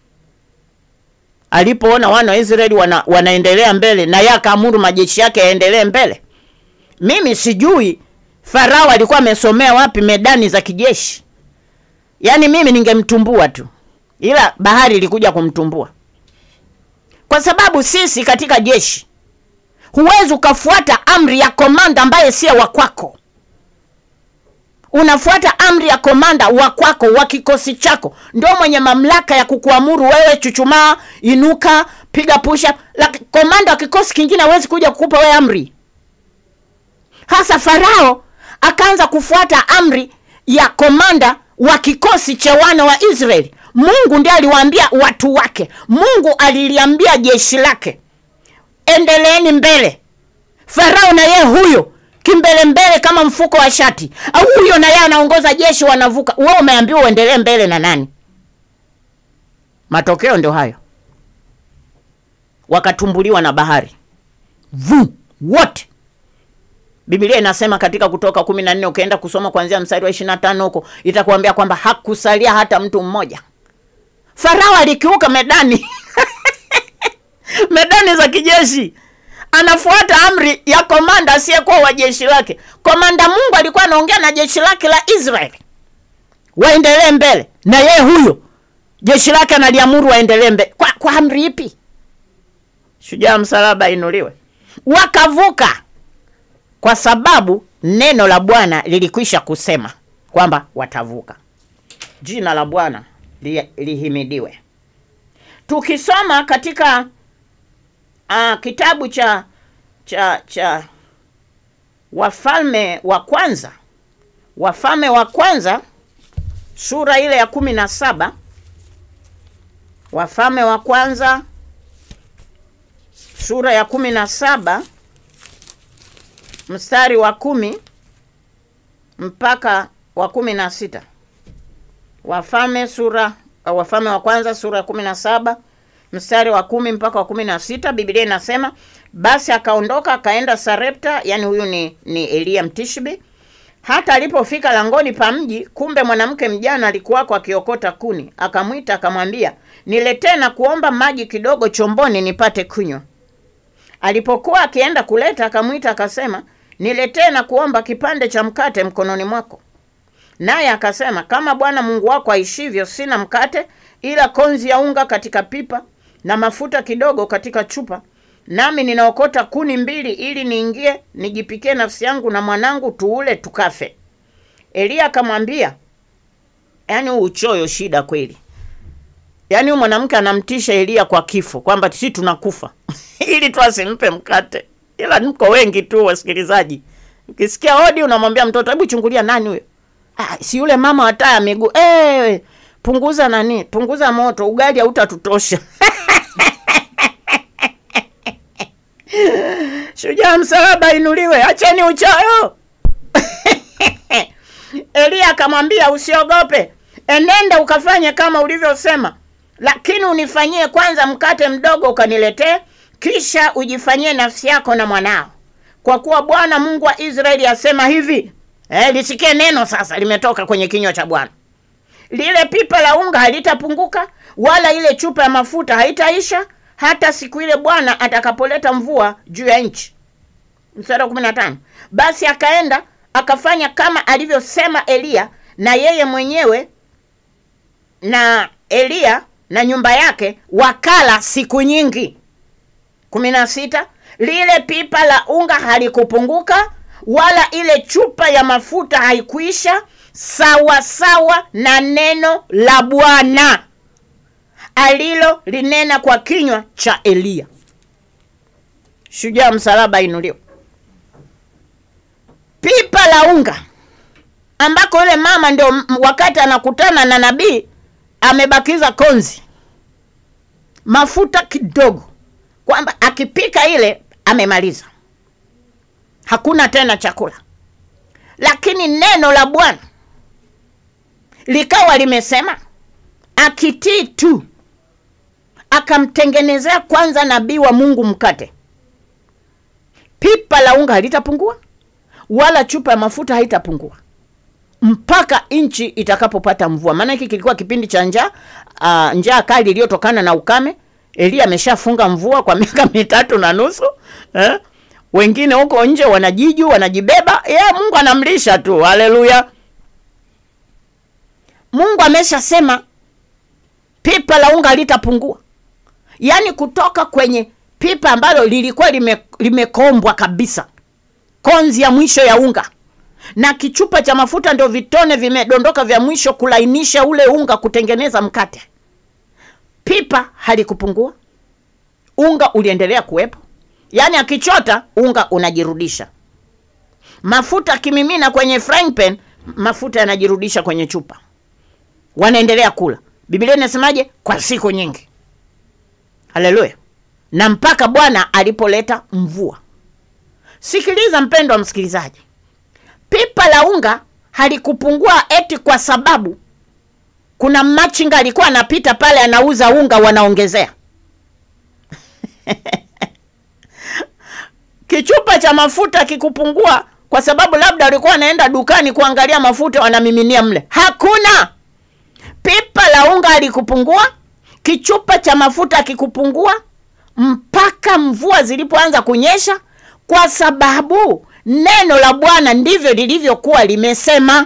alipoona wana wa Israeli wana, wanaendelea mbele na yeye akaamuru majeshi yake yaendelee mbele. Mimi sijui Farao alikuwa amesomea wapi medani za kijeshi. Yaani mimi ningemtumbua tu, ila bahari ilikuja kumtumbua, kwa sababu sisi katika jeshi huwezi ukafuata amri ya komanda ambaye sio wa kwako. Unafuata amri ya komanda wa kwako wa kikosi chako, ndio mwenye mamlaka ya kukuamuru wewe, chuchumaa, inuka, piga pusha. Komanda wa kikosi kingine hawezi kuja kukupa wewe amri. Hasa Farao akaanza kufuata amri ya komanda wa kikosi cha wana wa Israeli. Mungu ndiye aliwaambia watu wake, Mungu aliliambia jeshi lake, endeleeni mbele. Farao na yeye huyo kimbele mbele kama mfuko wa shati, au huyo na yeye anaongoza jeshi, wanavuka. Wewe umeambiwa uendelee mbele na nani? Matokeo ndio hayo, wakatumbuliwa na bahari vu wote. Biblia inasema katika Kutoka kumi na nne ukienda kusoma kuanzia mstari wa ishirini na tano huko itakuambia kwamba hakusalia hata mtu mmoja. Farao alikiuka medani medani za kijeshi, anafuata amri ya komanda asiyekuwa wa jeshi lake. Komanda Mungu alikuwa anaongea na jeshi lake la Israeli waendelee mbele, na yeye huyo jeshi lake analiamuru waendelee mbele. Kwa, kwa amri ipi? Shujaa msalaba inuliwe. Wakavuka kwa sababu neno la Bwana lilikwisha kusema kwamba watavuka. Jina la Bwana li, lihimidiwe. Tukisoma katika uh, kitabu cha cha cha Wafalme wa Kwanza, Wafalme wa Kwanza sura ile ya kumi na saba Wafalme wa Kwanza sura ya kumi na saba mstari wa kumi mpaka wa kumi na sita Wafalme sura Wafalme wa kwanza sura ya kumi na saba mstari wa kumi mpaka wa kumi na sita Biblia inasema basi akaondoka akaenda Sarepta, yani huyu ni, ni Eliya Mtishbi. Hata alipofika langoni pa mji, kumbe mwanamke mjana alikuwako akiokota kuni. Akamwita akamwambia, niletee na kuomba maji kidogo chomboni nipate kunywa. Alipokuwa akienda kuleta, akamwita akasema, niletee na kuomba kipande cha mkate mkononi mwako. Naye akasema, kama Bwana Mungu wako aishivyo, sina mkate ila konzi ya unga katika pipa na mafuta kidogo katika chupa, nami ninaokota kuni mbili, ili niingie nijipikie nafsi yangu na mwanangu, tuule tukafe. Eliya akamwambia, yaani huu uchoyo shida kweli. Yaani huyu mwanamke anamtisha Eliya kwa kifo, kwamba si tunakufa ili tu asimpe mkate. Ila mko wengi tu wasikilizaji, ukisikia hodi unamwambia mtoto, hebu chungulia nani huyo? Ah, si yule mama wa taa miguu. Eh, punguza nani, punguza moto, ugali hautatutosha. Shujaa msalaba inuliwe, acheni uchoyo. Eliya akamwambia, usiogope, enenda ukafanye kama ulivyosema, lakini unifanyie kwanza mkate mdogo ukaniletee, kisha ujifanyie nafsi yako na mwanao, kwa kuwa Bwana Mungu wa Israeli asema hivi. Eh, lisikie neno sasa, limetoka kwenye kinywa cha Bwana. Lile pipa la unga halitapunguka wala ile chupa ya mafuta haitaisha hata siku ile Bwana atakapoleta mvua juu ya nchi. Mstari wa kumi na tano. Basi akaenda akafanya kama alivyosema Eliya, na yeye mwenyewe na Eliya na nyumba yake wakala siku nyingi. kumi na sita. Lile pipa la unga halikupunguka wala ile chupa ya mafuta haikuisha, sawa sawa na neno la Bwana alilo linena kwa kinywa cha Eliya. Shujaa msalaba inuliwa. Pipa la unga ambako yule mama ndio wakati anakutana na nabii amebakiza konzi, mafuta kidogo, kwamba akipika ile amemaliza, hakuna tena chakula. Lakini neno la Bwana likawa limesema, akitii tu akamtengenezea kwanza nabii wa Mungu mkate. pipa la unga halitapungua wala chupa ya mafuta haitapungua mpaka nchi itakapopata mvua. Maana hiki kilikuwa kipindi cha njaa, uh, njaa kali iliyotokana na ukame. Elia ameshafunga mvua kwa miaka mitatu na nusu eh? Wengine huko nje wanajiju wanajibeba, ye Mungu anamlisha tu. Haleluya! Mungu ameshasema pipa la unga litapungua, yaani kutoka kwenye pipa ambalo lilikuwa lime, limekombwa kabisa, konzi ya mwisho ya unga na kichupa cha mafuta ndio vitone vimedondoka vya mwisho kulainisha ule unga kutengeneza mkate. Pipa halikupungua, unga uliendelea kuwepo, yaani akichota unga unajirudisha. Mafuta akimimina kwenye frying pan, mafuta yanajirudisha kwenye chupa, wanaendelea kula. Biblia inasemaje? Kwa siku nyingi. Haleluya! na mpaka Bwana alipoleta mvua. Sikiliza mpendwa msikilizaji, pipa la unga halikupungua eti kwa sababu kuna machinga alikuwa anapita pale anauza unga wanaongezea. Kichupa cha mafuta kikupungua kwa sababu labda walikuwa wanaenda dukani kuangalia mafuta wanamiminia mle. Hakuna. Pipa la unga halikupungua, kichupa cha mafuta kikupungua mpaka mvua zilipoanza kunyesha, kwa sababu neno la Bwana ndivyo lilivyokuwa limesema.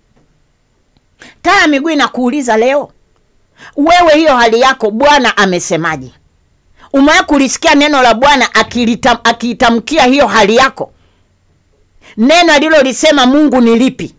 Taa ya miguu inakuuliza leo, wewe, hiyo hali yako Bwana amesemaje? Umewahi kulisikia neno la Bwana akilitam- akiitamkia hiyo hali yako? Neno alilolisema Mungu ni lipi?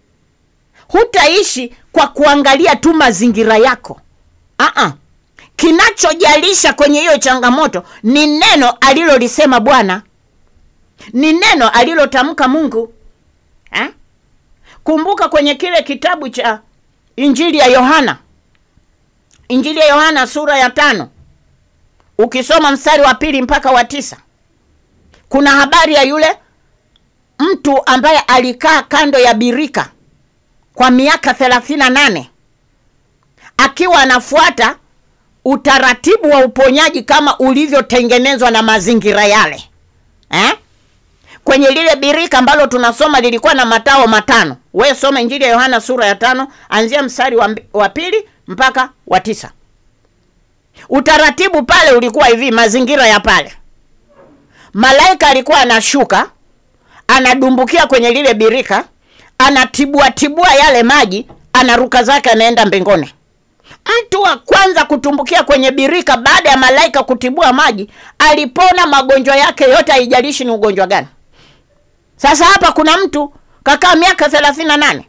Hutaishi kwa kuangalia tu mazingira yako. Aa, kinachojalisha kwenye hiyo changamoto ni neno alilolisema Bwana, ni neno alilotamka Mungu eh? Kumbuka kwenye kile kitabu cha Injili ya Yohana, Injili ya Yohana sura ya tano ukisoma mstari wa pili mpaka wa tisa kuna habari ya yule mtu ambaye alikaa kando ya birika kwa miaka thelathini na nane akiwa anafuata utaratibu wa uponyaji kama ulivyotengenezwa na mazingira yale eh? kwenye lile birika ambalo tunasoma lilikuwa na matao matano. We soma Injili ya Yohana sura ya tano anzia mstari wa, mbi- wa pili mpaka wa tisa. Utaratibu pale ulikuwa hivi, mazingira ya pale, malaika alikuwa anashuka anadumbukia kwenye lile birika, anatibua tibua yale maji, anaruka zake, anaenda mbinguni. Mtu wa kwanza kutumbukia kwenye birika baada ya malaika kutibua maji alipona magonjwa yake yote, haijalishi ni ugonjwa gani. Sasa hapa kuna mtu kakaa miaka thelathini na nane.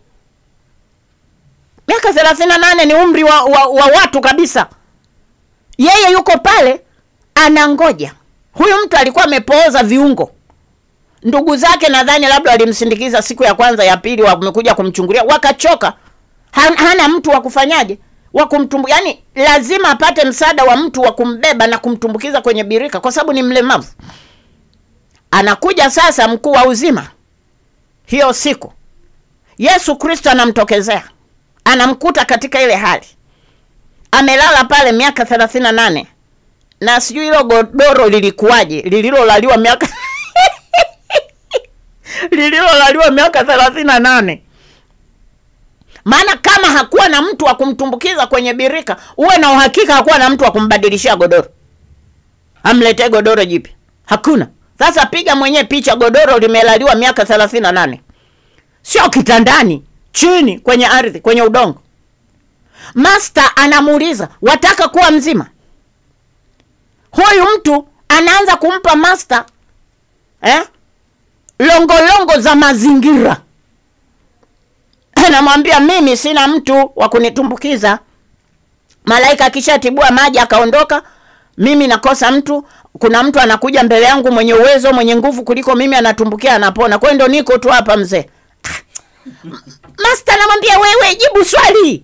Miaka thelathini na nane ni umri wa, wa, wa watu kabisa. Yeye yuko pale anangoja. Huyu mtu alikuwa amepooza viungo. Ndugu zake nadhani labda walimsindikiza siku ya kwanza ya pili, wamekuja kumchungulia, wakachoka. Han- Hana mtu wa kufanyaje, wa kumtumbu, yani lazima apate msaada wa mtu wa kumbeba na kumtumbukiza kwenye birika, kwa sababu ni mlemavu. Anakuja sasa mkuu wa uzima hiyo siku, Yesu Kristo anamtokezea, anamkuta katika ile hali, amelala pale miaka thelathini na nane na sijui hilo godoro lilikuwaje, lililolaliwa miaka lililolaliwa miaka thelathini na nane maana kama hakuwa na mtu wa kumtumbukiza kwenye birika, uwe na uhakika hakuwa na mtu wa kumbadilishia godoro, amletee godoro jipya. Hakuna. Sasa piga mwenyewe picha, godoro limelaliwa miaka thelathini na nane sio kitandani, chini kwenye ardhi, kwenye udongo. Master anamuuliza wataka kuwa mzima? Huyu mtu anaanza kumpa master eh, longolongo za mazingira anamwambia mimi sina mtu wa kunitumbukiza. Malaika akishatibua maji akaondoka, mimi nakosa mtu. Kuna mtu anakuja mbele yangu mwenye uwezo, mwenye nguvu kuliko mimi, anatumbukia, anapona. Kwa hiyo ndo niko tu hapa mzee. Master anamwambia wewe, jibu swali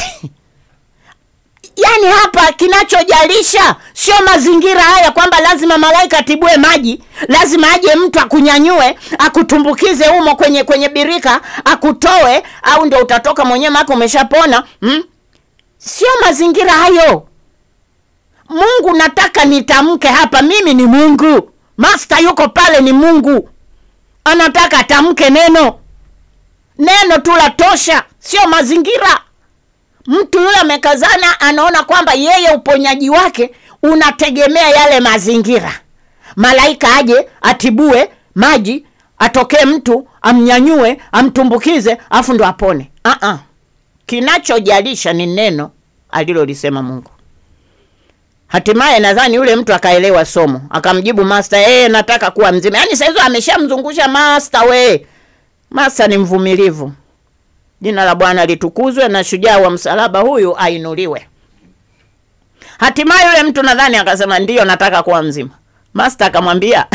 Yaani hapa kinachojalisha sio mazingira haya, kwamba lazima malaika atibue maji, lazima aje mtu akunyanyue akutumbukize humo kwenye kwenye birika akutoe, au ndio utatoka mwenyewe mako umeshapona hmm? Sio mazingira hayo. Mungu nataka nitamke hapa, mimi ni Mungu Master yuko pale, ni Mungu anataka atamke neno. Neno tu la tosha, sio mazingira. Mtu yule amekazana, anaona kwamba yeye uponyaji wake unategemea yale mazingira, malaika aje atibue maji, atokee mtu amnyanyue, amtumbukize, afu ndo apone. Uh-uh. Kinachojalisha ni neno alilolisema Mungu. Hatimaye nadhani yule mtu akaelewa somo, akamjibu master, yeye nataka kuwa mzima. Yaani saizo ameshamzungusha master. We master ni mvumilivu. Jina la Bwana litukuzwe, na shujaa wa msalaba huyu ainuliwe. Hatimaye yule mtu nadhani akasema ndiyo, nataka kuwa mzima. Master akamwambia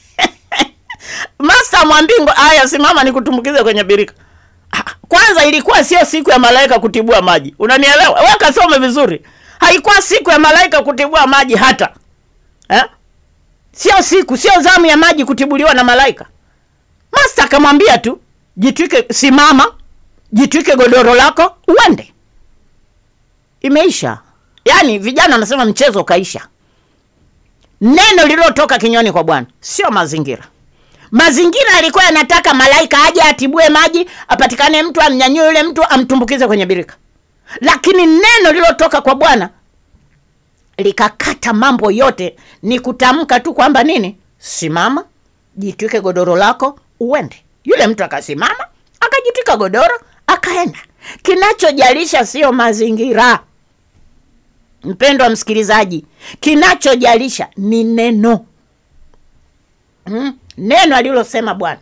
master mwambingo, aya, simama nikutumbukize kwenye birika. Kwanza ilikuwa sio siku ya malaika kutibua maji, unanielewa? Wewe kasome vizuri, haikuwa siku ya malaika kutibua maji hata eh? Sio siku, sio zamu ya maji kutibuliwa na malaika. Master akamwambia tu jitwike, simama, jitwike godoro lako uende. Imeisha. Yaani vijana wanasema mchezo kaisha. Neno lililotoka kinywani kwa Bwana, sio mazingira. Mazingira yalikuwa yanataka malaika aje atibue maji, apatikane mtu amnyanyue yule mtu amtumbukize kwenye birika, lakini neno lililotoka kwa Bwana likakata mambo yote. Ni kutamka tu kwamba nini, simama, jitwike godoro lako uende. Yule mtu akasimama, akajitwika godoro, akaenda. Kinachojalisha sio mazingira, mpendwa msikilizaji, kinachojalisha ni neno hmm? neno alilosema Bwana.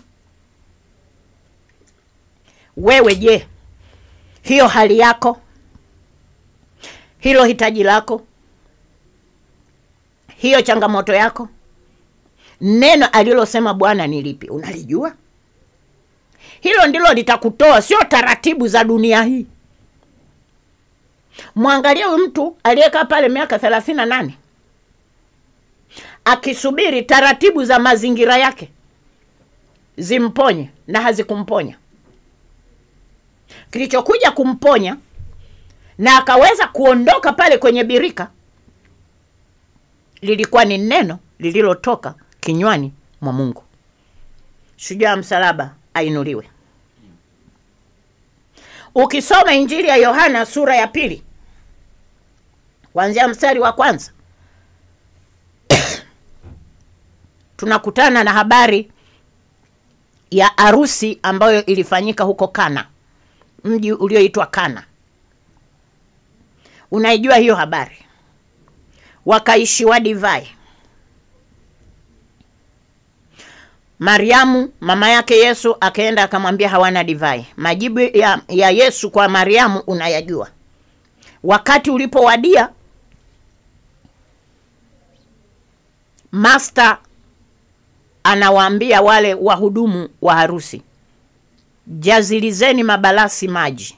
Wewe je, hiyo hali yako, hilo hitaji lako, hiyo changamoto yako, neno alilosema Bwana ni lipi? Unalijua? Hilo ndilo litakutoa, sio taratibu za dunia hii. Mwangalie huyu mtu aliyekaa pale miaka thelathini na nane akisubiri taratibu za mazingira yake zimponye na hazikumponya. Kilichokuja kumponya na akaweza kuondoka pale kwenye birika lilikuwa ni neno lililotoka kinywani mwa Mungu. Shujaa msalaba ainuliwe. Ukisoma Injili ya Yohana sura ya pili kuanzia mstari wa kwanza tunakutana na habari ya harusi ambayo ilifanyika huko Kana, mji ulioitwa Kana. Unaijua hiyo habari? Wakaishiwa divai. Mariamu mama yake Yesu akaenda akamwambia hawana divai. Majibu ya, ya Yesu kwa Mariamu unayajua. Wakati ulipowadia, master anawaambia wale wahudumu wa harusi, jazilizeni mabalasi maji.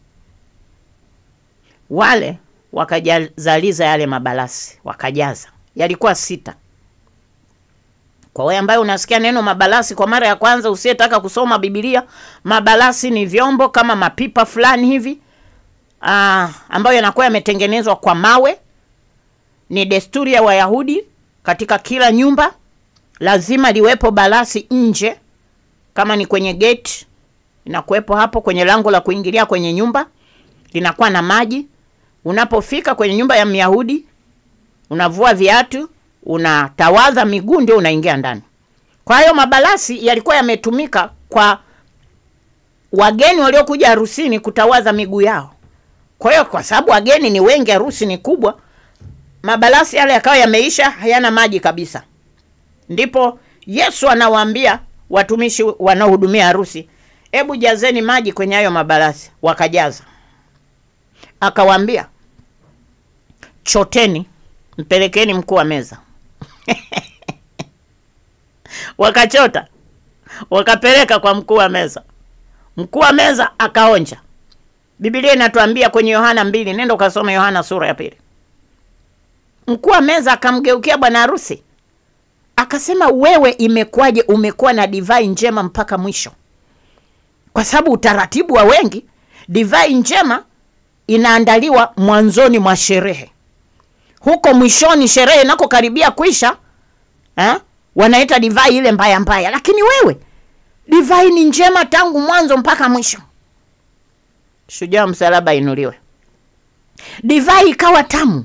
Wale wakajazaliza yale mabalasi, wakajaza. Yalikuwa sita. Kwa wewe ambaye unasikia neno mabalasi kwa mara ya kwanza, usiyetaka kusoma Biblia, mabalasi ni vyombo kama mapipa fulani hivi ah, ambayo yanakuwa yametengenezwa kwa mawe. Ni desturi ya Wayahudi, katika kila nyumba lazima liwepo balasi nje, kama ni kwenye gate inakuwepo hapo kwenye lango la kuingilia kwenye nyumba, linakuwa na maji. Unapofika kwenye nyumba ya Myahudi, unavua viatu, unatawadha miguu, ndio unaingia ndani. Kwa hiyo mabalasi yalikuwa yametumika kwa wageni waliokuja harusini kutawadha miguu yao. Kwa hiyo kwa sababu wageni ni wengi, harusi ni kubwa, mabalasi yale yakawa yameisha, hayana maji kabisa. Ndipo Yesu anawaambia watumishi wanaohudumia harusi, hebu jazeni maji kwenye hayo mabalasi. Wakajaza, akawaambia choteni, mpelekeni mkuu wa meza. Wakachota, wakapeleka kwa mkuu wa meza. Mkuu wa meza akaonja. Biblia inatuambia kwenye Yohana mbili, nenda ukasoma Yohana sura ya pili. Mkuu wa meza akamgeukia bwana harusi akasema, wewe imekuwaje umekuwa na divai njema mpaka mwisho? Kwa sababu utaratibu wa wengi, divai njema inaandaliwa mwanzoni mwa sherehe, huko mwishoni sherehe inakokaribia kuisha, ha? wanaita divai ile mbaya mbaya, lakini wewe divai ni njema tangu mwanzo mpaka mwisho. Shujaa msalaba inuliwe. Divai ikawa tamu,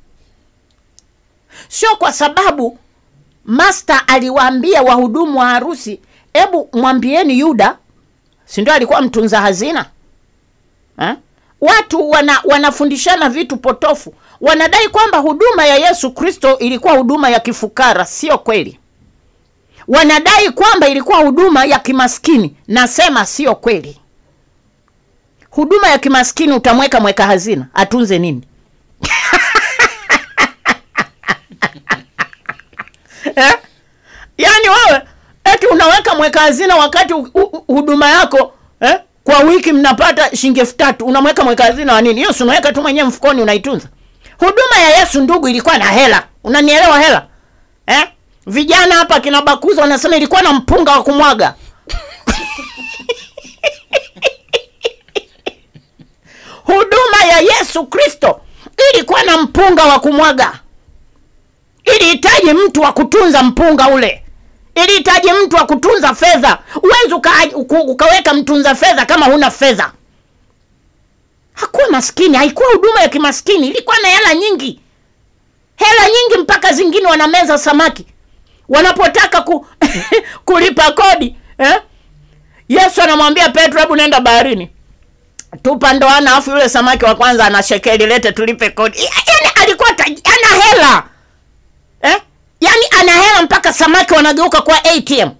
sio kwa sababu master aliwaambia wahudumu wa harusi, hebu mwambieni Yuda, si ndio alikuwa mtunza hazina ha? Watu wana, wanafundishana vitu potofu, wanadai kwamba huduma ya Yesu Kristo ilikuwa huduma ya kifukara. Sio kweli. Wanadai kwamba ilikuwa huduma ya kimaskini. Nasema sio kweli. Huduma ya kimaskini utamweka mweka hazina atunze nini? eh? Yaani wewe eti unaweka mweka hazina wakati u- u- huduma yako eh? kwa wiki mnapata shilingi elfu tatu unamweka mweka hazina wa nini? Hiyo si unaweka tu mwenyewe mfukoni unaitunza. Huduma ya Yesu ndugu, ilikuwa na hela. Unanielewa hela eh? Vijana hapa kina Bakuza wanasema ilikuwa na mpunga wa kumwaga. Huduma ya Yesu Kristo ilikuwa na mpunga wa kumwaga. Ilihitaji mtu wa kutunza mpunga ule, ilihitaji mtu wa kutunza fedha. Huwezi uka, uka, ukaweka mtunza fedha kama huna fedha. Hakuwa maskini, haikuwa huduma ya kimaskini, ilikuwa na hela nyingi, hela nyingi mpaka zingine wanameza samaki wanapotaka ku, kulipa kodi eh? Yesu anamwambia Petro, hebu nenda baharini tupa ndoana, afu yule samaki wa kwanza ana shekeli, lete tulipe kodi. Yani alikuwa taj- ana hela eh? Yani ana hela mpaka samaki wanageuka kwa ATM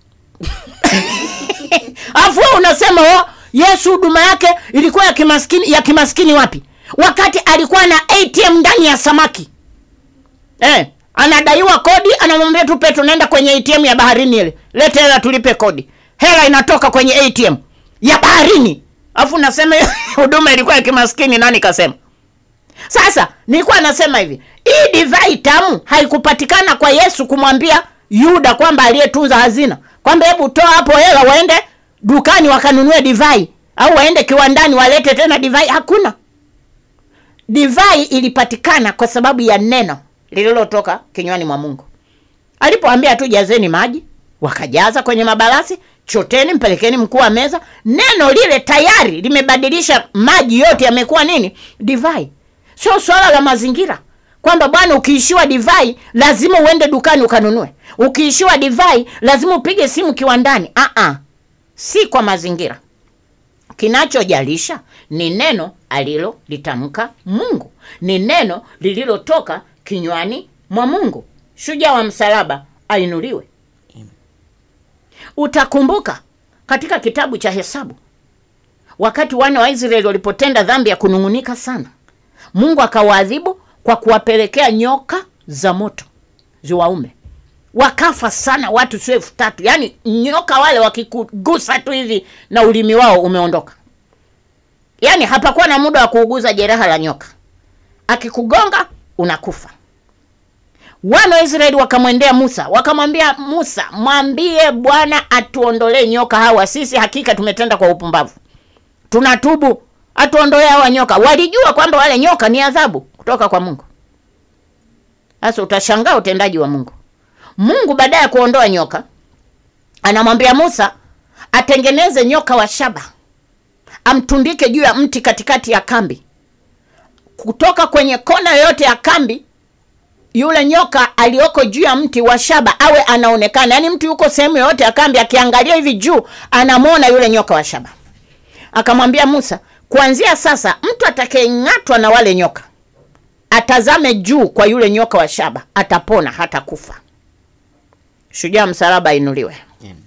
afu wewe unasema oh, Yesu huduma yake ilikuwa ya kimaskini. Ya kimaskini wapi? Wakati alikuwa na ATM ndani ya samaki eh, anadaiwa kodi, anamwambia tu Petro, nenda kwenye ATM ya baharini ile, lete hela tulipe kodi. Hela inatoka kwenye ATM ya baharini, afu nasema huduma ilikuwa ya kimaskini. Nani kasema? Sasa nilikuwa nasema hivi, hii divai tamu haikupatikana kwa Yesu kumwambia Yuda kwamba aliyetunza hazina kwamba hebu toa hapo hela waende dukani wakanunue divai au waende kiwandani walete tena divai. Hakuna. Divai ilipatikana kwa sababu ya neno lililotoka kinywani mwa Mungu. Alipoambia tu jazeni maji, wakajaza kwenye mabalasi, choteni, mpelekeni mkuu wa meza. Neno lile tayari limebadilisha maji yote yamekuwa nini? Divai. Sio swala la mazingira kwamba bwana, ukiishiwa divai lazima uende dukani ukanunue, ukiishiwa divai lazima upige simu kiwandani. Aa, si kwa mazingira. Kinachojalisha ni neno alilolitamka Mungu, ni neno lililotoka kinywani mwa Mungu. Shujaa wa msalaba ainuliwe. Utakumbuka katika kitabu cha Hesabu, wakati wana wa Israeli walipotenda dhambi ya kunung'unika sana, Mungu akawaadhibu kwa kuwapelekea nyoka za moto ziwaume, wakafa sana watu sio elfu tatu. Yaani nyoka wale wakikugusa tu hivi na ulimi wao umeondoka, yaani hapakuwa na muda wa kuuguza jeraha la nyoka, akikugonga unakufa. Wana wa Israeli wakamwendea Musa wakamwambia Musa, mwambie Bwana atuondolee nyoka hawa, sisi hakika tumetenda kwa upumbavu, tunatubu, atuondolee hawa nyoka. Walijua kwamba wale nyoka ni adhabu kutoka kwa Mungu. Sasa utashangaa utendaji wa Mungu. Mungu baada ya kuondoa nyoka anamwambia Musa atengeneze nyoka wa shaba, amtundike juu ya mti katikati ya kambi. Kutoka kwenye kona yoyote ya kambi, yule nyoka aliyoko juu ya mti wa shaba awe anaonekana, yaani mtu yuko sehemu yoyote ya kambi, akiangalia hivi juu anamwona yule nyoka wa shaba. Akamwambia Musa, kuanzia sasa mtu atakayeng'atwa na wale nyoka atazame juu kwa yule nyoka wa shaba, atapona hata kufa. Shujaa msalaba ainuliwe.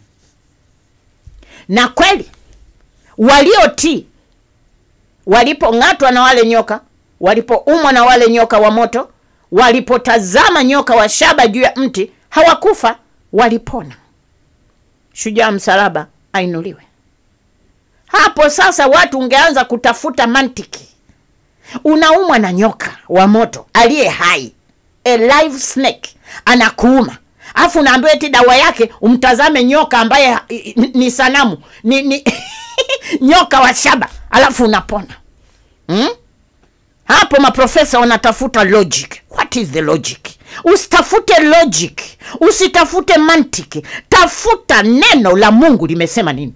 Na kweli waliotii walipong'atwa na wale nyoka, walipoumwa na wale nyoka wa moto, walipotazama nyoka wa shaba juu ya mti, hawakufa, walipona. Shujaa msalaba ainuliwe. Hapo sasa watu ungeanza kutafuta mantiki. Unaumwa na nyoka wa moto aliye hai, a live snake, anakuuma afu unaambiwa eti dawa yake umtazame nyoka ambaye ha- i- i- ni sanamu ni, ni nyoka wa shaba, alafu unapona hmm? Hapo maprofesa wanatafuta logic. What is the logic? usitafute logic usitafute mantiki tafuta neno la mungu limesema nini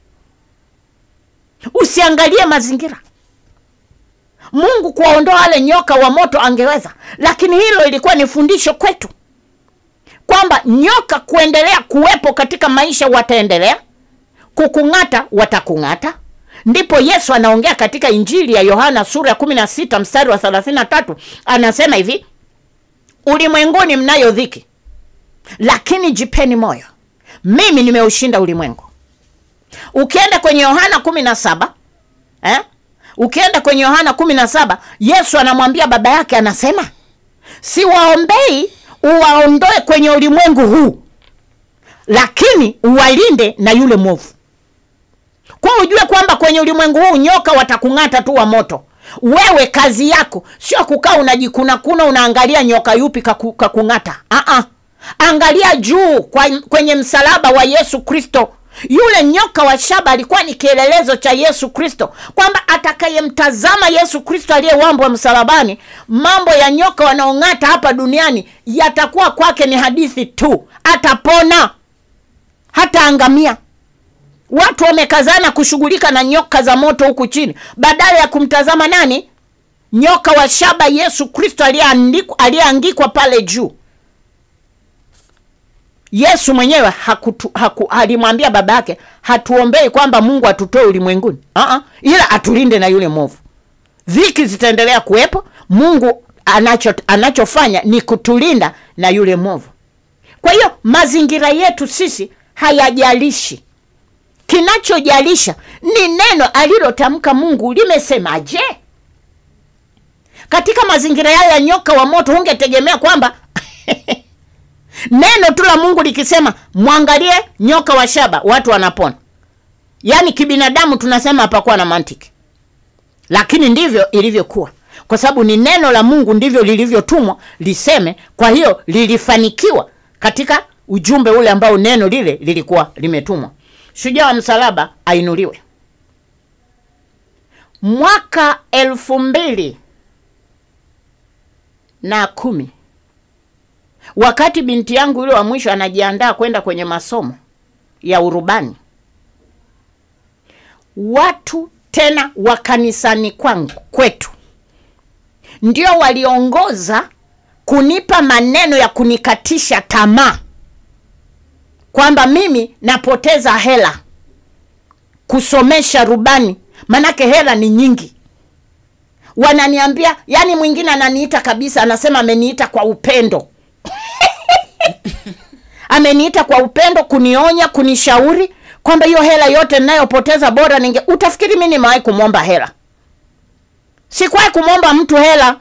usiangalie mazingira mungu kuwaondoa wale nyoka wa moto angeweza lakini hilo ilikuwa ni fundisho kwetu kwamba nyoka kuendelea kuwepo katika maisha wataendelea kukung'ata watakung'ata ndipo yesu anaongea katika injili ya yohana sura ya 16 mstari wa 33 anasema hivi ulimwenguni mnayo dhiki lakini jipeni moyo mimi nimeushinda ulimwengu ukienda kwenye yohana 17 eh? ukienda kwenye yohana 17 yesu anamwambia baba yake anasema siwaombei uwaondoe kwenye ulimwengu huu lakini uwalinde na yule mwovu kwa ujue kwamba kwenye ulimwengu huu nyoka watakung'ata tu wa moto wewe kazi yako sio kukaa unajikunakuna unaangalia nyoka yupi kaku, kakung'ata Aa, angalia juu kwa, kwenye msalaba wa yesu kristo yule nyoka wa shaba alikuwa ni kielelezo cha yesu kristo kwamba atakayemtazama yesu kristo aliyewambwa msalabani mambo ya nyoka wanaong'ata hapa duniani yatakuwa kwake ni hadithi tu atapona hataangamia watu wamekazana kushughulika na nyoka za moto huku chini badala ya kumtazama nani nyoka wa shaba yesu kristo aliyeandikwa- aliyeangikwa pale juu yesu mwenyewe hakutu, haku, alimwambia baba yake hatuombei kwamba mungu atutoe ulimwenguni uh-uh, ila atulinde na yule mwovu dhiki zitaendelea kuwepo mungu anacho anachofanya ni kutulinda na yule mwovu kwa hiyo mazingira yetu sisi hayajalishi kinachojalisha ni neno alilotamka mungu limesemaje katika mazingira yayo ya nyoka wa moto hungetegemea kwamba neno tu la mungu likisema mwangalie nyoka wa shaba watu wanapona yaani kibinadamu tunasema hapakuwa na mantiki lakini ndivyo ilivyokuwa kwa sababu ni neno la mungu ndivyo lilivyotumwa liseme kwa hiyo lilifanikiwa katika ujumbe ule ambao neno lile lilikuwa limetumwa shujaa wa msalaba ainuliwe mwaka elfu mbili na kumi wakati binti yangu yule wa mwisho anajiandaa kwenda kwenye masomo ya urubani watu tena wa kanisani kwangu kwetu ndio waliongoza kunipa maneno ya kunikatisha tamaa kwamba mimi napoteza hela kusomesha rubani manake hela ni nyingi wananiambia yani mwingine ananiita kabisa anasema ameniita kwa upendo ameniita kwa upendo kunionya kunishauri kwamba hiyo hela yote ninayopoteza bora ninge utafikiri mi nimewahi kumwomba hela sikuwahi kumwomba mtu hela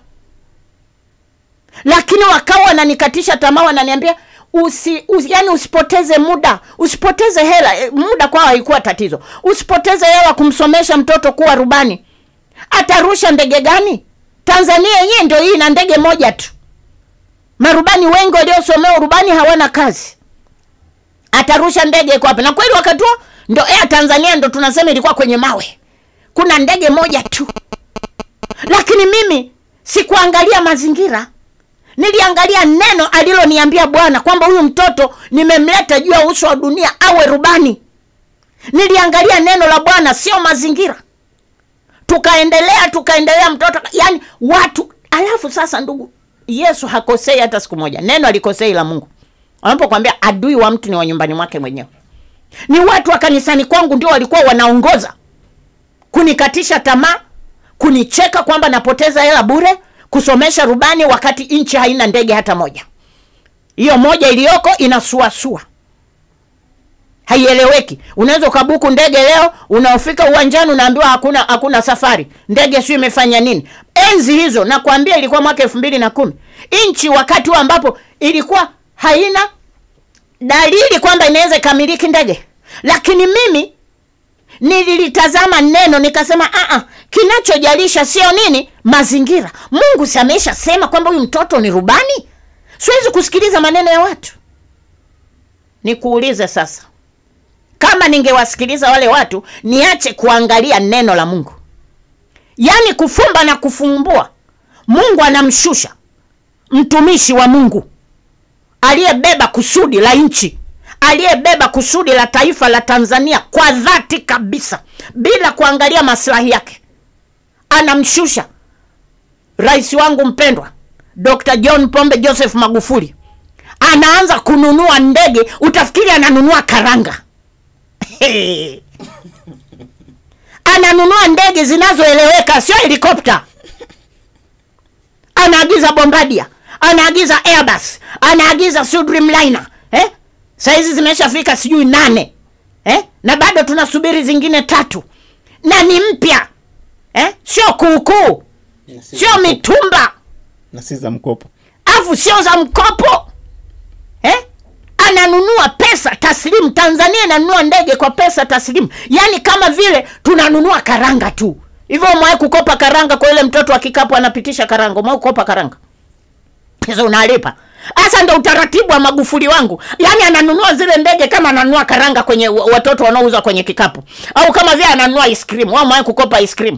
lakini wakawa wananikatisha tamaa wananiambia usi, usi yani usipoteze muda usipoteze hela E, muda kwao haikuwa tatizo usipoteze hela kumsomesha mtoto kuwa rubani atarusha ndege gani tanzania yenyewe ndio hii ina ndege moja tu marubani wengi waliosomea urubani hawana kazi atarusha ndege iko wapi na kweli wakati huo ndo air tanzania ndo tunasema ilikuwa kwenye mawe kuna ndege moja tu lakini mimi sikuangalia mazingira niliangalia neno aliloniambia bwana kwamba huyu mtoto nimemleta juu ya uso wa dunia awe rubani niliangalia neno la bwana sio mazingira tukaendelea tukaendelea mtoto yani watu alafu sasa ndugu yesu hakosei hata siku moja neno alikosei la mungu wanapokwambia adui wa mtu ni wa nyumbani mwake mwenyewe ni watu wa kanisani kwangu ndio walikuwa wanaongoza kunikatisha tamaa kunicheka kwamba napoteza hela bure kusomesha rubani wakati nchi haina ndege hata moja hiyo moja iliyoko inasuasua haieleweki unaweza ukabuku ndege leo unaofika uwanjani unaambiwa hakuna hakuna safari ndege sio imefanya nini enzi hizo nakwambia ilikuwa mwaka elfu mbili na kumi nchi wakati huo ambapo ilikuwa haina dalili kwamba inaweza ikamiliki ndege lakini mimi nililitazama neno nikasema "Ah, ah, kinachojalisha sio nini mazingira mungu si ameisha sema kwamba huyu mtoto ni rubani siwezi kusikiliza maneno ya watu nikuulize sasa kama ningewasikiliza wale watu niache kuangalia neno la mungu yaani kufumba na kufumbua mungu anamshusha mtumishi wa mungu aliyebeba kusudi la nchi aliyebeba kusudi la taifa la tanzania kwa dhati kabisa bila kuangalia maslahi yake anamshusha rais wangu mpendwa dr john pombe joseph magufuli anaanza kununua ndege utafikiri ananunua karanga ananunua ndege zinazoeleweka sio helikopta anaagiza bombadia anaagiza airbus anaagiza Su Dreamliner eh? sahizi zimeshafika sijui nane eh? na bado tunasubiri zingine tatu na ni mpya eh? sio kuukuu sio mitumba na si za mkopo afu sio za mkopo eh? ananunua pesa taslimu tanzania inanunua ndege kwa pesa taslimu yaani kama vile tunanunua karanga tu hivyo umewahi kukopa karanga kwa ile mtoto wa kikapu anapitisha karanga umewahi kukopa karanga hizo unalipa hasa ndo utaratibu wa magufuli wangu yaani ananunua zile ndege kama ananunua karanga kwenye wa- watoto wanaouza kwenye kikapu au kama vile ananunua ice cream wao umewahi kukopa ice cream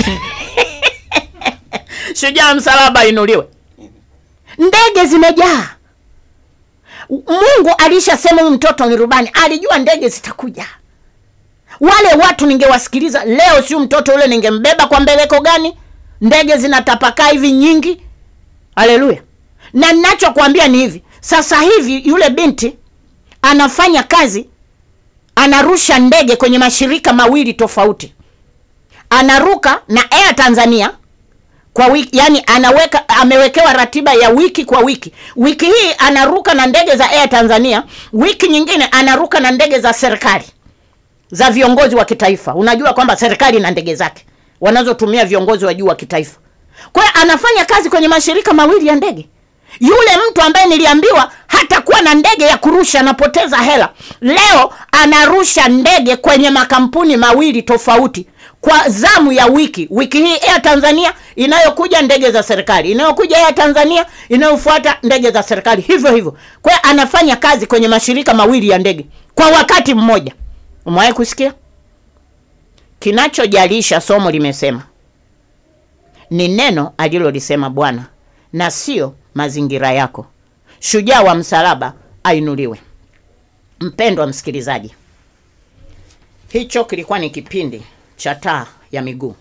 shujaa msalaba inuliwe ndege zimejaa mungu alishasema huyu mtoto ni rubani alijua ndege zitakuja wale watu ningewasikiliza leo siu mtoto ule ningembeba kwa mbeleko gani ndege zinatapakaa hivi nyingi haleluya na ninachokwambia ni hivi sasa hivi yule binti anafanya kazi anarusha ndege kwenye mashirika mawili tofauti anaruka na air tanzania kwa wiki yani anaweka amewekewa ratiba ya wiki kwa wiki wiki hii anaruka na ndege za air tanzania wiki nyingine anaruka na ndege za serikali za viongozi wa kitaifa unajua kwamba serikali na ndege zake wanazotumia viongozi wa juu wa kitaifa kwa hiyo anafanya kazi kwenye mashirika mawili ya ndege yule mtu ambaye niliambiwa hatakuwa na ndege ya kurusha anapoteza hela leo anarusha ndege kwenye makampuni mawili tofauti kwa zamu ya wiki wiki hii air tanzania inayokuja ndege za serikali inayokuja air tanzania inayofuata ndege za serikali hivyo hivyo kwa hiyo anafanya kazi kwenye mashirika mawili ya ndege kwa wakati mmoja umewahi kusikia kinachojalisha somo limesema ni neno alilolisema bwana na sio mazingira yako shujaa wa msalaba ainuliwe mpendwa msikilizaji hicho kilikuwa ni kipindi cha taa ya miguu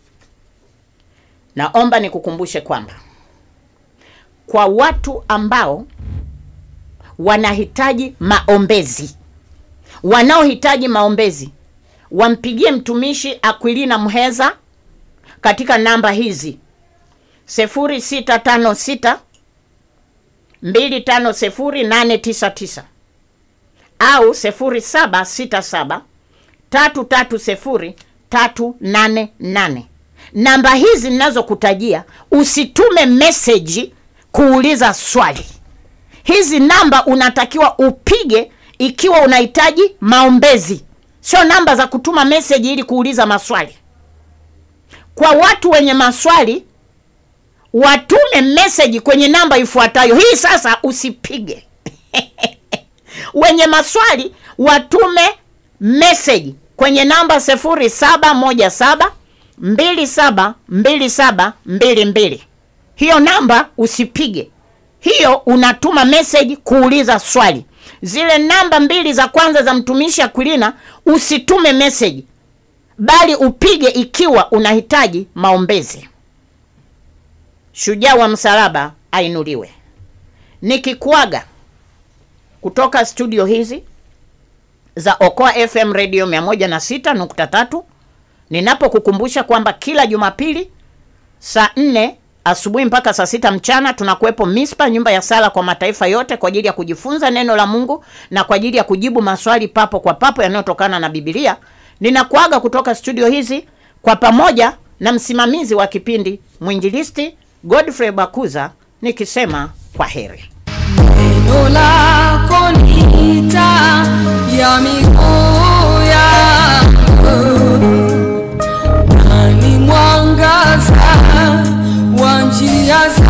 naomba nikukumbushe kwamba kwa watu ambao wanahitaji maombezi wanaohitaji maombezi wampigie mtumishi akwilina mheza katika namba hizi 0656 250899 au 0767 330 388 namba hizi ninazokutajia usitume meseji kuuliza swali hizi namba unatakiwa upige ikiwa unahitaji maombezi sio namba za kutuma meseji ili kuuliza maswali kwa watu wenye maswali watume meseji kwenye namba ifuatayo hii sasa usipige wenye maswali watume meseji kwenye namba 0717 272722 hiyo namba usipige hiyo unatuma meseji kuuliza swali zile namba mbili za kwanza za mtumishi akwilina usitume meseji bali upige ikiwa unahitaji maombezi shujaa wa msalaba ainuliwe nikikuaga kutoka studio hizi za okoa fm radio 106.3 ninapokukumbusha kwamba kila jumapili saa nne asubuhi mpaka saa sita mchana tunakuwepo mispa nyumba ya sala kwa mataifa yote kwa ajili ya kujifunza neno la mungu na kwa ajili ya kujibu maswali papo kwa papo yanayotokana na bibilia ninakuaga kutoka studio hizi kwa pamoja na msimamizi wa kipindi mwinjilisti godfrey bakuza nikisema kwa heri Neno lako ni taa ya miguu yangu na ni mwangaza wa njia zangu.